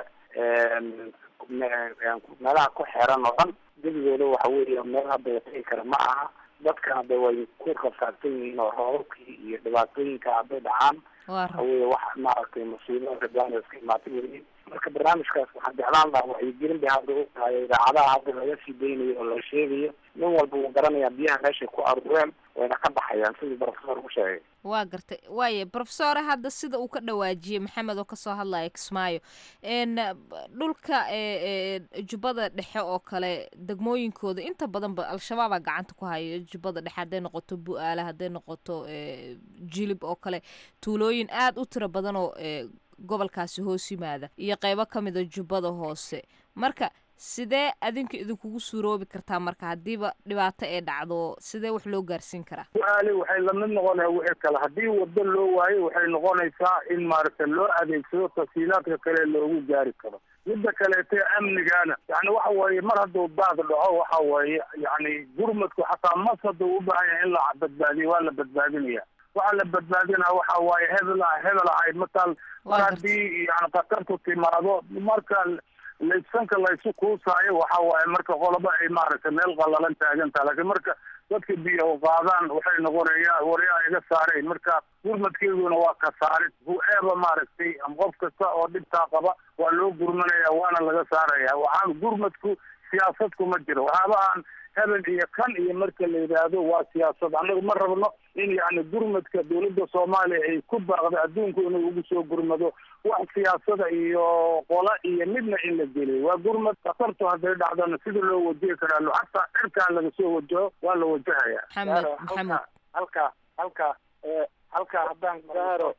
meelaha ku xeeran oo dhan gebigooda waxa weeye meel hadda la tegi kara ma aha dadkana de way ku rafaadsan yihiin oo roobabkii iyo dhibaatooyinka hadday dhacaan waxa weye wax maaragtay musiibo rabaan iska imaatay weliin marka barnaamijkaas waxaan jeclaan lahaa wacyigelin bay hadda u tahay idaacadaha hadda laga sii daynayo oo la sheegayo nin walba wuu garanayaa biyaha meeshay ku aruureen wayna ka baxayaan sidii professor u sheegay waa gartay waaye profesore hadda sida uu ka dhawaajiyey maxamed oo kasoo hadlaya kismaayo n dhulka jubbada dhexe oo kale degmooyinkooda inta badanba al-shabaabaa gacanta ku haya jubbada dhexe hadday noqoto bu-aale hadday noqoto jilib oo kale tuulooyin aada u tiro badan oo gobolkaasi hoos yimaada iyo qeybo ka mida jubbada hoose marka sidee adinka idinkugu suuroobi kartaa marka haddiiba dhibaato ee dhacdo sidee wax loo gaarsiin karaa su-aali waxay lamid noqonaya wixii kale haddii wado loo waayo waxay noqonaysaa in maaragtay loo adeegsado tafsiilaadka kale loogu gaari karo midda kaleete amnigana yani waxa weeye mar hadduu daad dhaco waxa weeye yani gurmadku xataa mas hadduu u baahan yahay in la badbaadiyo waa la badbaadinaya waxaa la badbaadinaa waxa waaye hebel hebel ahay matal mar haddii yani khatartu timaado marka laysanka laysu kuusaayo waxa waaye marka qoloba ay maaragtay meel qalalan taagantaha laakiin marka dadka biyo qaadaan waxay noqonaya waryaa iga saareen marka gurmadkeeduna waa ka saarid hu-eeba maaragtay qof kasta oo dhibtaa qaba waa loo gurmanaya waana laga saaraya waxaan gurmadku siyaasad kuma jiro waxaaba aan hebel iyo kan iyo marka la yidhaahdo waa siyaasad annagu ma rabno in yani gurmadka dawladda soomaaliya ay ku baaqdo adduunku inuu ugu soo gurmado wax siyaasada iyo qola iyo midna in la geliyo waa gurmad khatartu hadday dhacdana sida loo wajihi karaa xataa cirkaa laga soo wajaho waa la wajahaya maxamed maxamed halka halka halka haddaan gaaro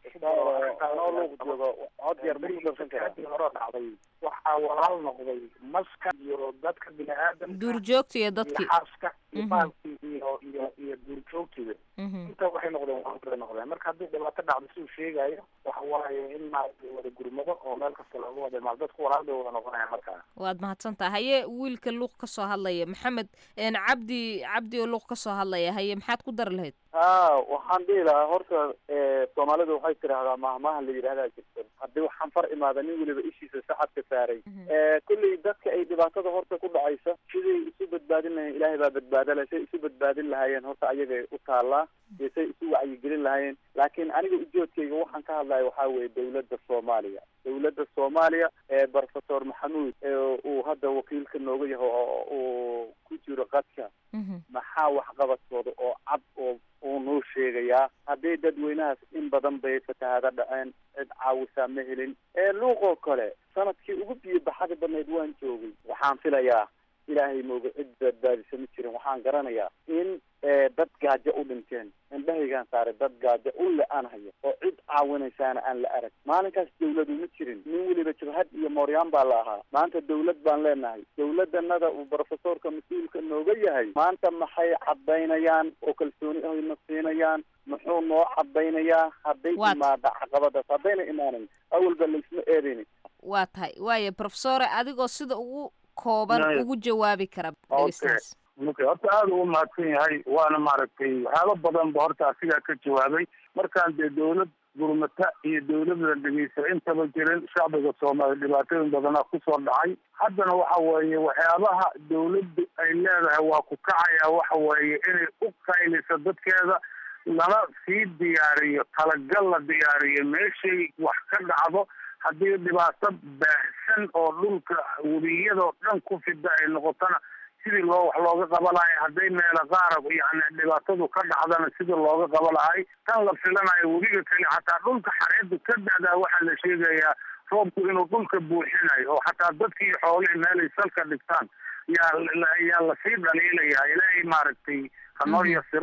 joogo cod yar hore dhacday waxaa walaal noqday maska iyo dadka bini aadam duurjoogta iyo dadkii xaaska iyo baalkii iyo iyo iyo duurjoogtiga inta waxay noqdeen waabay noqdeen marka haddii dhibaato dhacdo siduu sheegayo waxa waaye in maaragtay wada gurmado oo meel kasta looga wada maal dadku walaal bay wada noqonaya markaa waad mahadsantaha haye wiilka luuq ka soo hadlaya maxamed cabdi cabdi oo luuq ka soo hadlaya haye maxaad ku dari lahayd a waxaan dhihi lahaa horta soomaalidu waxay tidhaahdaa mahmaha la yidhahdaa jirta haddii waxaan far imaada nin weliba ishiisa saxadka saaray kulley dadka ay dhibaatada horta ku dhacaysa siday isu badbaadin lahayeen ilaahay baa badbaadala say isu badbaadin lahaayeen horta ayagay u taallaa iyo say isu wacyigelin lahaayeen laakiin aniga ujoodkayga waxaan ka hadlaya waxaa weeye dawladda soomaaliya dawladda soomaaliya ee professor maxamuud uu hadda wakiilka nooga yaho oo uu ku jiro qadka maxaa waxqabadkooda oo cad oo uu noo sheegayaa haddii dadweynahaas in badan bay fatahaada dhaceen cid caawisaa ma helin ee luuqoo kale sanadkii ugu biyo baxada badnayd waan joogay waxaan filayaa ilaahay mooga cid badbaadisa ma jirin waxaan garanayaa in dad gaajo u dhinteen indhahaygaan saaray dad gaajo u le-aan hayo oo cid caawinaysaana aan la arag maalinkaas dawladu ma jirin nin weliba jabhad iyo mooryaan baa la ahaa maanta dawlad baan leenahay dawladanada uu professorka mas-uulka nooga yahay maanta maxay cadaynayaan oo kalsooni ahna siinayaan muxuu noo cadaynayaa hadday imaada caqabadaas haddayna imaanan awalba laisma eedayni waa tahay waaya professore adigoo sida ugu kooban ugu jawaabi kara dhegeystaas okay horta aada u mahadsan yahay waana maaragtay waxyaaba badan ba horta asigaa ka jawaabay markaan dee dawlad gurmata iyo dawladda dhegeysa intaba jirin shacbiga soomaaliya dhibaatooyin badanaa kusoo dhacay haddana waxa weeye waxyaabaha dawladdu ay leedahay waa ku kacaya waxa weeye inay u qaylisa dadkeeda lana sii diyaariyo talagal la diyaariyo meeshay wax ka dhacdo haddii dhibaato baahsan oo dhulka weliyadoo dhan ku fida ay noqotona sidii loo wax looga qaba lahay hadday meelo qaara yani dhibaatadu ka dhacdana sidii looga qaba lahay tan la filanayo webiga kale xataa dhulka xareedu ka da'daa waxaa la sheegayaa roobku inuu dhulka buuxinayo oo xataa dadkii xoolihii meelay salka dhigtaan yaa yaa lasii dhaliilayaa ilaahay maaragtay hanoo yasiro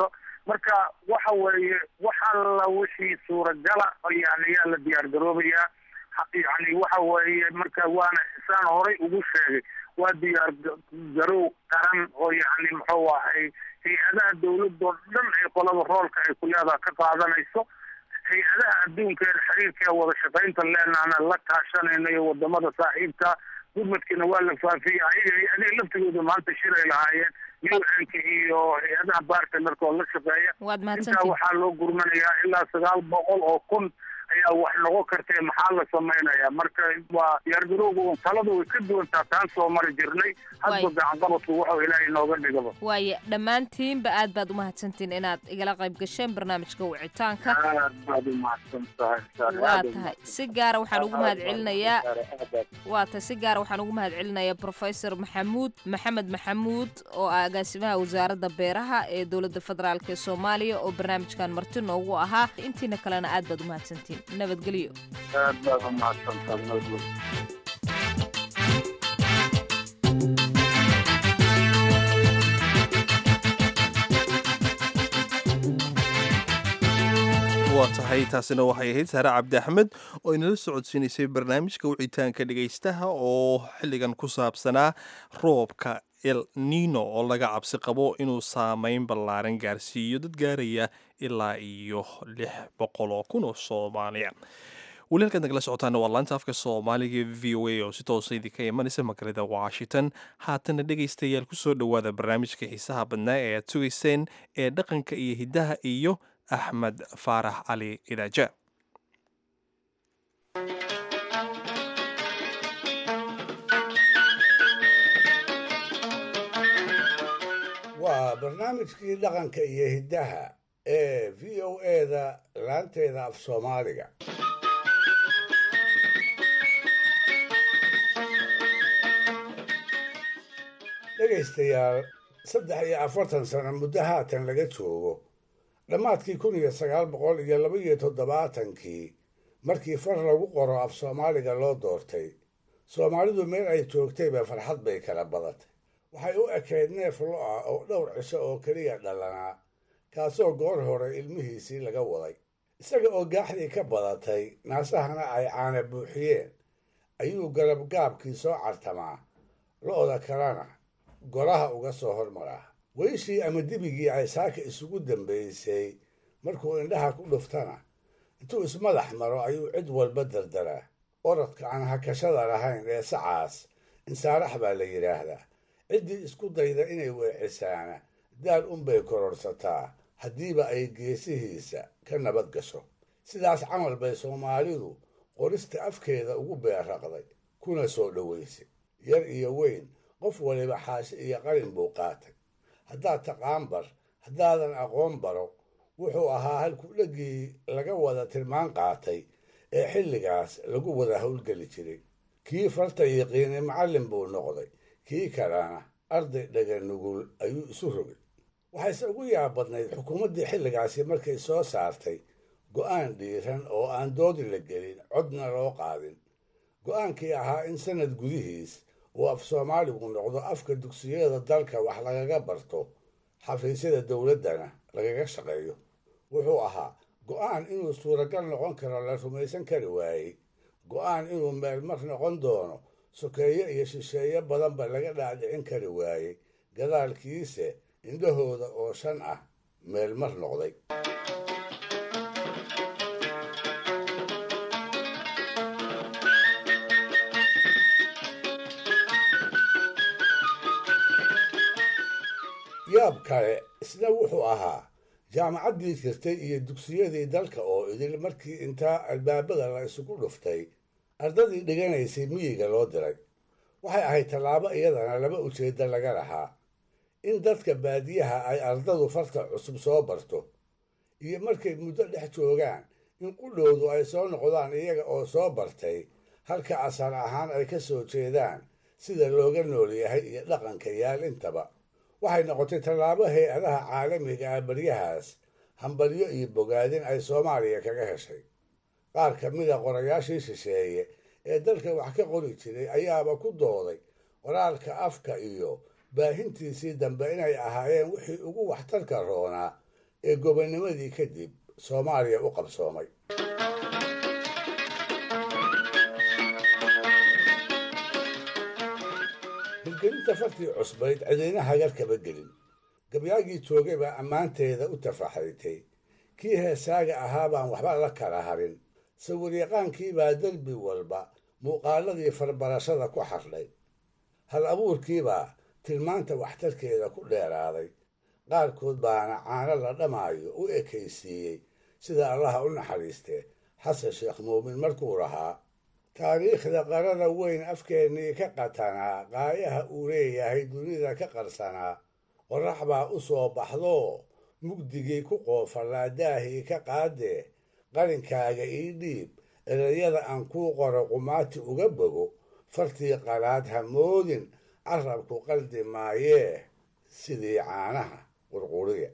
marka waxa weeye wax alla wixii suuragala yani yaa la diyaar garoobayaa yani waxa weeye marka waana saan horay ugu sheegay waa diyaar garow qaran oo yani muxuu ahay hay-adaha dawladoo dhan ay qolada roolka ay ku leedaha ka qaadanayso hay-adaha adduunka ee xiriirka ee wada shaqaynta leenaana la kaashanayno iyo wadamada saaxiibka gurmadkiina waa la faafiyey ayaga hay-adaha laftigooda maanta shiray lahaayeen un-ka iyo hay-adaha bartnerka oo la shaqeeya intaa waxaa loo gurmanayaa ilaa sagaal boqol oo kun ayaa wax noqon kartee maxaa la samaynaya marka waa diyaargarowga un taladu way ka duwantaa taan soo mari jirnay hadba gacanqabadku wuxuu ilaahay nooga dhigaba waaye dhammaantiinba aad baad umahadsantiin inaad igala qayb gasheen barnaamijka wicitaanka aad baad umahadsan tahay waa tahay si gaara waxaan ugu mahad celinayaa waa tahay si gaara waxaan ugu mahad celinayaa professor maxamuud maxamed maxamuud oo ah agaasimaha wasaaradda beeraha ee dowladda federaalk ee soomaaliya oo barnaamijkan marti noogu ahaa intiina kalena aad baad umahadsantiin nabadgelyo aad baad umahadsantahay nabadgelyo waa tahay taasina waxay ahayd saare cabdi axmed oo inala socodsiinaysay barnaamijka wicitaanka dhegaystaha oo xilligan ku saabsanaa roobka el nino oo laga cabsi qabo inuu saameyn ballaaran gaarsiiyo dad gaaraya ilaa iyo lix boqol oo kun oo soomaaliya weli halkaad nagala socotaana waa laanta afka soomaaliga v o a oo si toosa idinka imanaysa magaalada washington haatana dhegaystayaal kusoo dhowaada barnaamijka xiisaha badnaa ee aad sugayseen ee dhaqanka iyo hiddaha iyo axmed faarax cali idaaja waa barnaamijkii dhaqanka iyo hiddaha ee v o eda laanteeda af soomaaliga dhegaystayaal saddex iyo afartan sano muddo haatan laga joogo dhammaadkii kun iyo sagaal boqol iyo laba iyo toddobaatankii markii far lagu qoro af soomaaliga loo doortay soomaalidu meel ay joogtayba farxad bay kala badatay waxay u ekayd neef lo ah oo dhowr cisho oo keliya dhalanaa kaasoo goor hore ilmihiisii laga waday isaga oo gaaxdii ka badatay naasahana ay caana buuxiyeen ayuu galabgaabkii soo cartamaa lo'da kalena golaha uga soo hormaraa weyshii ama dibigii ay saaka isugu dambaysay markuu indhaha ku dhuftana intuu ismadax maro ayuu cid walba dardaraa orodka aan hakashada lahayn ee sacaas insaarax baa la yidhaahdaa ciddii isku dayda inay weecisaana daal unbay kororsataa haddiiba ay geesihiisa ka nabad gasho sidaas camal bay soomaalidu qorista afkeeda ugu beerraqday kuna soo dhowaysay yar iyo weyn qof waliba xaashi iyo qalin buu qaatay haddaad taqaan bar haddaadan aqoon baro wuxuu ahaa halkudhegii laga wada tilmaan qaatay ee xilligaas lagu wada howlgeli jiray kii farta yiqiinay macallin buu noqday kii kalena arday dhaga nugul ayuu isu rogay waxayse ugu yaab badnayd xukuumaddii xilligaasi markay soo saartay go'aan dhiiran oo aan doodi la gelin codna loo qaadin go'aankii ahaa in sanad gudihiis uu af soomaaligu noqdo afka dugsiyada dalka wax lagaga barto xafiisyada dowladdana lagaga shaqeeyo wuxuu ahaa go'aan inuu suuragal noqon karo la rumaysan kari waayey go'aan inuu meelmar noqon doono sokeeye iyo shisheeye badanba laga dhaadhicin kari waayey gadaalkiise indhahooda oo shan ah meelmar noqday yaab kale isna wuxuu ahaa jaamacaddii jirtay iyo dugsiyadii dalka oo idil markii intaa albaabada la isugu dhuftay ardadii dhiganaysay miyiga loo diray waxay ahayd tallaabo iyadana laba ujeedda laga lahaa in dadka baadiyaha ay ardadu farta cusub soo barto iyo markay muddo dhex joogaan in qudhowdu ay soo noqdaan iyaga oo soo bartay halka asal ahaan ay ka soo jeedaan sida looga nool yahay iyo dhaqanka yaal intaba waxay noqotay tallaabo hay-adaha caalamiga ah baryahaas hambalyo iyo bogaadin ay soomaaliya kaga heshay qaar ka mida qorayaashii shisheeye ee dalka wax ka qori jiray ayaaba ku dooday qoraalka afka iyo baahintiisii dambe inay ahaayeen wixii ugu waxtarka roonaa ee gobonnimadii kadib soomaaliya u qabsoomay hirgelinta fartii cusbayd cidina hagar kaba gelin gabyaagii joogay baa ammaanteeda u tafaxritay kii heesaaga ahaa baan waxba la kala harin sawiryaqaankii baa derbi walba muuqaaladii farbarashada ku xardhay hal abuurkiibaa tilmaanta waxtarkeeda ku dheeraaday qaarkood baana caano la dhamaayo u ekaysiiyey sida allaha u naxariistee xasan sheekh muumin markuu lahaa taariikhda qarada weyn afkeennii ka qatanaa qaayaha uu leeyahay dunida ka qarsanaa qorax baa u soo baxdoo mugdigii ku qoofallaa daahii ka qaadee qarinkaaga ii dhiib erayada aan kuu qoro qumaati uga bogo fartii qalaad ha moodin carabku qaldi maayee sidii caanaha qurquriya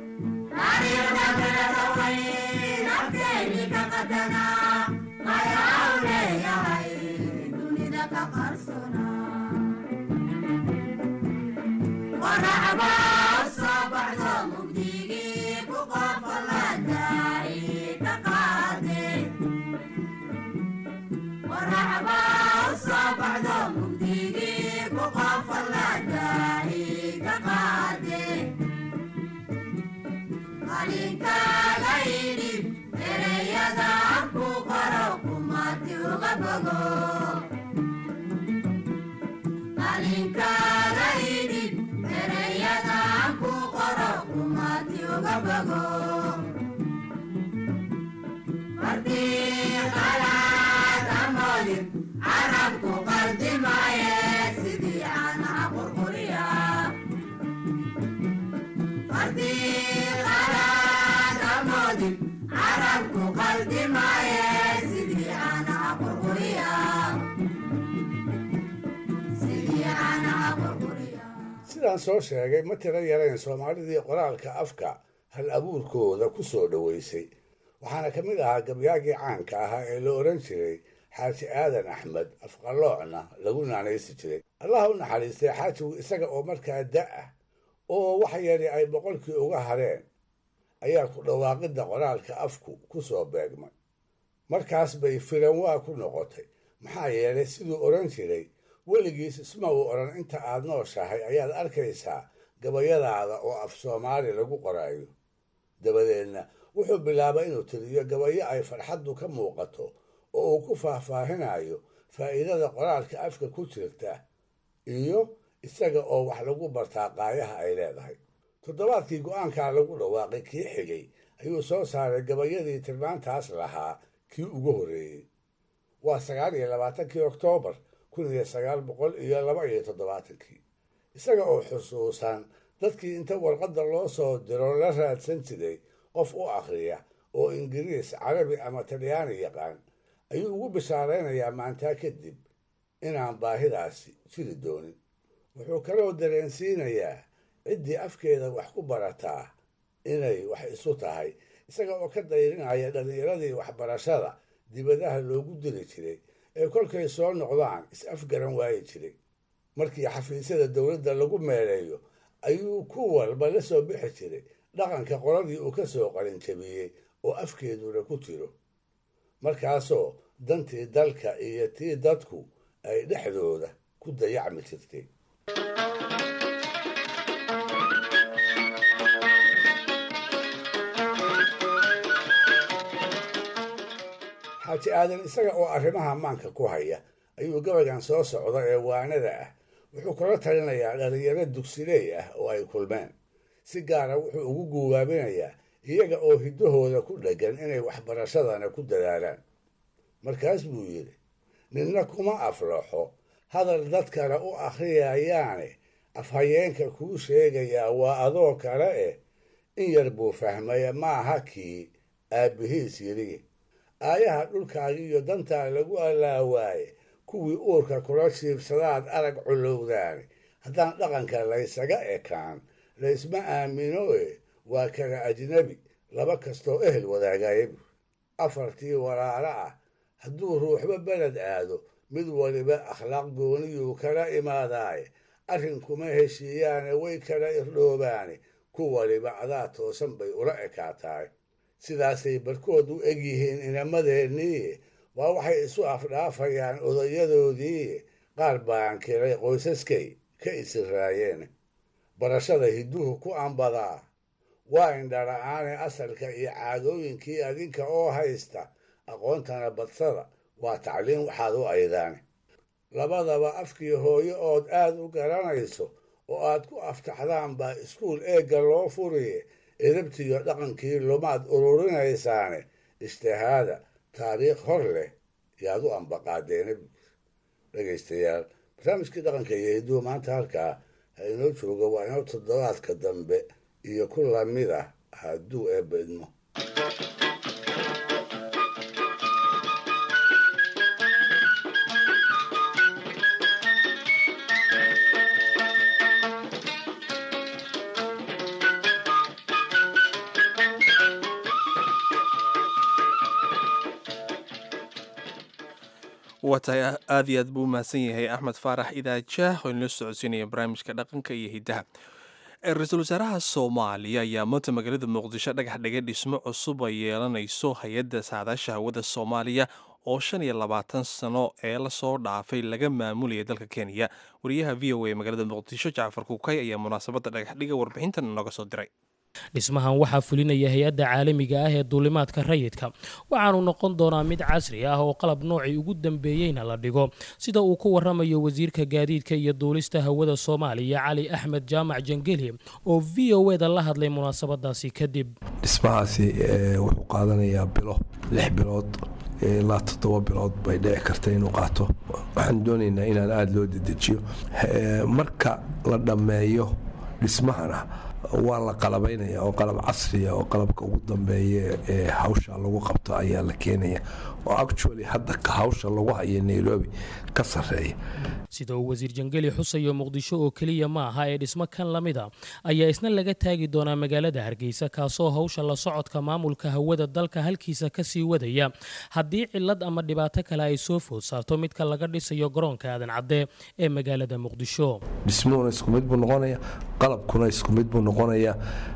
sidaan soo sheegay ma tiro yarayn soomaalidii qoraalka afka hal abuurkooda ku soo dhoweysay waxaana ka mid ahaa gabyaagii caanka ahaa ee la odhan jiray xaaji aadan axmed afqaloocna lagu naanaysi jiray allah u naxariistay xaajigu isaga oo markaa da-ah oo wax yari ay boqolkii uga hareen ayaa ku dhawaaqidda qoraalka afku ku soo beegmay markaas bay firanwaa ku noqotay maxaa yeelay siduu odhan jiray weligiis isma uu odhan inta aad nooshahay ayaad arkaysaa gabayadaada oo af soomaali lagu qoraayo dabadeedna wuxuu bilaabay inuu tiriyo gabayo ay farxaddu ka muuqato oo uu ku faahfaahinayo faa'iidada qoraalka afka ku jirta iyo isaga oo wax lagu bartaa qaayaha ay leedahay toddobaadkii go'aankaa lagu dhawaaqay kii xigay ayuu soo saaray gabayadii tilmaantaas lahaa kii ugu horreeyey waa sagaal iyo labaatankii oktoobar kun iyo sagaal boqol iyo laba iyo toddobaatankii isaga oo xusuusan dadkii inta warqadda loo soo diro la raadsan jiray qof u akhriya oo ingiriis carabi ama talyaani yaqaan ayuu ugu bishaaraynayaa maantaa kadib inaan baahidaasi jiri doonin wuxuu kaloo dareensiinayaa ciddii afkeeda wax ku barataa inay wax isu tahay isaga oo ka dayrinaya dhallinyaradii waxbarashada dibadaha loogu diri jiray ee kolkay soo noqdaan is-afgaran waayi jiray markii xafiisyada dowladda lagu meeleeyo ayuu ku walba la soo bixi jiray dhaqanka qoladii uu ka soo qalinjabiyey oo afkeeduna ku jiro markaasoo dantii dalka iyo tii dadku ay dhexdooda ku dayacmi jirtay xaaji aadan isaga oo arrimaha maanka ku haya ayuu gabaygan soo socda ee waanada ah wuxuu kula talinayaa dhalinyaro dugsiley ah oo ay kulmeen si gaara wuxuu ugu guubaabinayaa iyaga oo hiddahooda ku dheggan inay waxbarashadana ku dadaalaan markaas buu yidhi ninna kuma aflaxo hadal dadkana u akhriyayaane afhayeenka kuu sheegayaa waa adoo kale eh in yar buu fahmaya maaha kii aabbihiis yidhi aayaha dhulkaagi iyo dantaa lagu allaawaaye kuwii uurka kula jiibsadaad arag culowdaani haddaan dhaqanka laysaga ekaan laysma aamino e waa kala ajnabi laba kastoo ehel wadaagayabu afartii walaalo ah hadduu ruuxba beled aado mid waliba akhlaaq gooniyuu kala imaadaaye arrinkuma heshiiyaane way kala irdhoobaane ku waliba adaa toosan bay ula ekaataay sidaasay barkood u eg yihiin inamadeennii waa waxay isu afdhaafayaan odayadoodii qaar baan kiray qoysaskay ka isiraayeen barashada hidduhu ku ambadaa waa indhala-aane asalka iyo caadooyinkii adinka oo haysta aqoontana badsada waa tacliin waxaad u aydaane labadaba afkii hooyo ood aad u garanayso oo aad ku aftaxdaan baa iskuul eegga loo furiye edabtiyo dhaqankii lumaad ururinaysaane ijtihaada taariikh hor leh yaad u ambaqaadeena dhegaystayaal barnaamijkii dhaqanka iyo hidduu maanta halkaa ha inoo jooga waa inoo toddobaadka dambe iyo ku lamid ah hadduu eebba idmo waa tahay aad iyo aad buu umahadsan yahay axmed faarax idaajaah oo inala socodsiinaya barnaamijka dhaqanka iyo hiddaha ra-iisul wasaaraha soomaaliya ayaa maanta magaalada muqdisho dhagax dhigay dhismo cusub ay yeelanayso hay-adda saadaasha hawada soomaaliya oo shan iyo labaatan sano ee lasoo dhaafay laga maamulaya dalka kenya wariyaha v o a magaalada muqdisho jacfar kuukay ayaa munaasabadda dhagaxdhiga warbixintan inooga soo diray dhismahan waxaa fulinaya hay-adda caalamiga ah ee duulimaadka rayidka waxaanu noqon doonaa mid casri ah oo qalab noocii ugu dambeeyeyna la dhigo sida uu ku waramayo wasiirka gaadiidka iyo duulista hawada soomaaliya cali axmed jaamac jangeli oo v o eda la hadlay munaasabadaasi kadib dhismahaasi wuxuu qaadanayaa bilo lix bilood ilaa toddoba bilood bay dhici karta inuu qaato waxaan doonaynaa inaan aada loo dedejiyo marka la dhammeeyo dhismahana waa la qalabaynaya oo qalab casriya oo qalabka ugu dambeeya ee hawsha lagu qabto ayaa la keenaya oo actually hadda hawsha lagu hayo nairobi ka sarreeya sida uu wasiir jangeli xusayo muqdisho oo keliya ma aha ee dhismo kan la mida ayaa isna laga taagi doonaa magaalada hargeysa kaasoo hawsha la socodka maamulka hawada dalka halkiisa kasii wadaya haddii cilad ama dhibaato kale ay soo food saarto midka laga dhisayo garoonka aadan cadde ee magaalada muqdisho dhismuhuna isku mid buu noqonaya qalabkuna isku mid buu noqonaya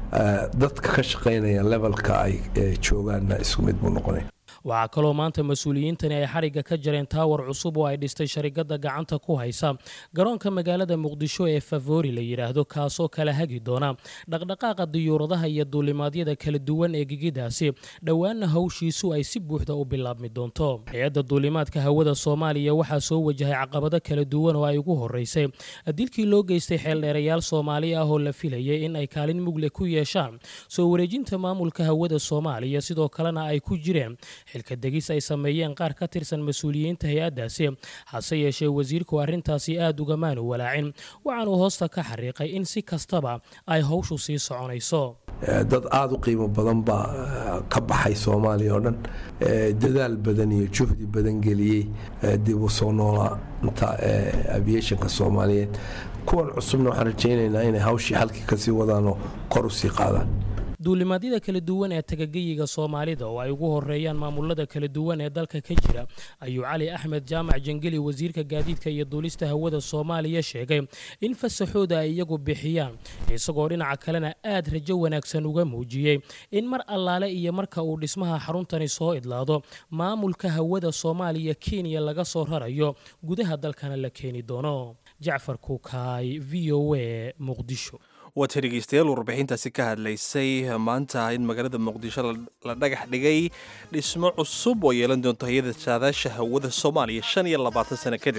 dadka ka shaqaynaya levelka ay joogaanna isku mid buu noqonaya waxaa kaloo maanta mas-uuliyiintani ay xarigga ka jareen taawar cusub oo ay dhistay sharikadda gacanta ku haysa garoonka magaalada muqdisho ee favori la yidhaahdo kaasoo kala hagi doona dhaqdhaqaaqa diyuuradaha iyo duulimaadyada kala duwan ee gigidaasi dhowaanna hawshiisu ay si buuxda u bilaabmi doonto hay-adda duulimaadka hawada soomaaliya waxaa soo wajahay caqabado kala duwan oo ay ugu horeysay dilkii loo geystay xeeldheerayaal soomaali ah oo la filayay in ay kaalin mugle ku yeeshaan soo wareejinta maamulka hawada soomaaliya sidoo kalena ay ku jireen xilka degis ay sameeyeen qaar ka tirsan mas-uuliyiinta hay-addaasi hase yeeshee wasiirku arrintaasi aada ugamaanu walaacin waxaanuu hoosta ka xariiqay in si kastaba ay howshu sii soconayso dad aada u qiimo badan baa ka baxay soomaaliya oo dhan dadaal badan iyo juhdi badan geliyey dib u soo noolaanta aviationka soomaaliyeed kuwan cusubna waxaan rajaynaynaa inay hawshii halkii kasii wadaanoo kor u sii qaadaan duulimaadyada kala duwan ee tagageyiga soomaalida oo ay ugu horeeyaan maamulada kala duwan ee dalka ka jira ayuu cali axmed jaamac jangeli wasiirka gaadiidka iyo duulista hawada soomaaliya sheegay in fasaxooda ay iyagu bixiyaan isagoo dhinaca kalena aad rajo wanaagsan uga muujiyey in mar allaale iyo marka uu dhismaha xaruntani soo idlaado maamulka hawada soomaaliya kenya laga soo rarayo gudaha dalkana la keeni doono jacfar kuukaay v o a muqdisho waata dhegeystayaal warbixintaasi ka hadlaysay maanta in magaalada muqdisho la dhagax dhigay dhismo cusub oo yeelan doonto hay-ada saadaasha hawada soomaaliya shan iyo labaatan sano kadib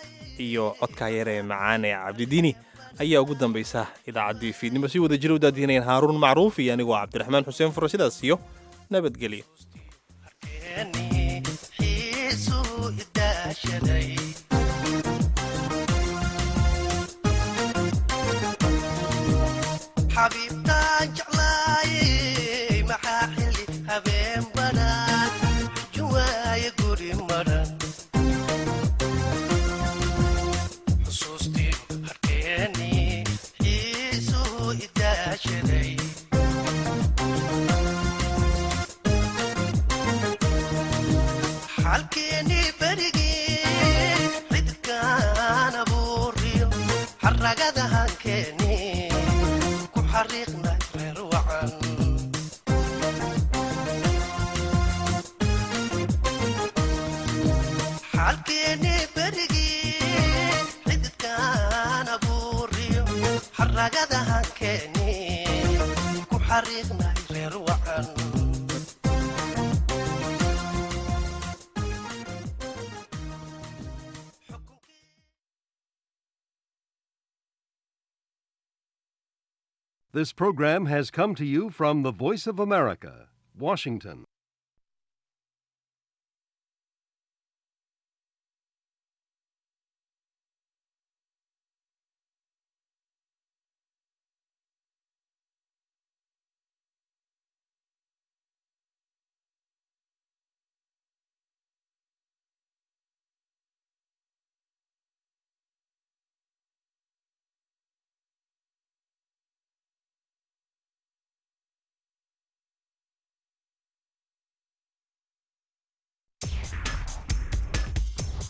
iyo codkaa yar ee macaan ee cabdidiini ayaa ugu dambaysa idaacaddii fiidnimo si wada jira u daadiinayaan haaruun macruuf iyo anigoo cabdiraxmaan xuseen furo sidaas iyo nabadgelyo xabiibtaan jeclaayey maxaa xilli habeen banaan juwaaye guri maran xusuustii harkeeni xiisuu idaashaday xalkeeni berigii xidkaan abuuriyo xaragada hankeeni ku xariiqnay xaggeeni berigii xididkaan abuuriyo xaragada hankeeni ku xariiqnay reer wacan This program has come to you from the Voice of America, Washington.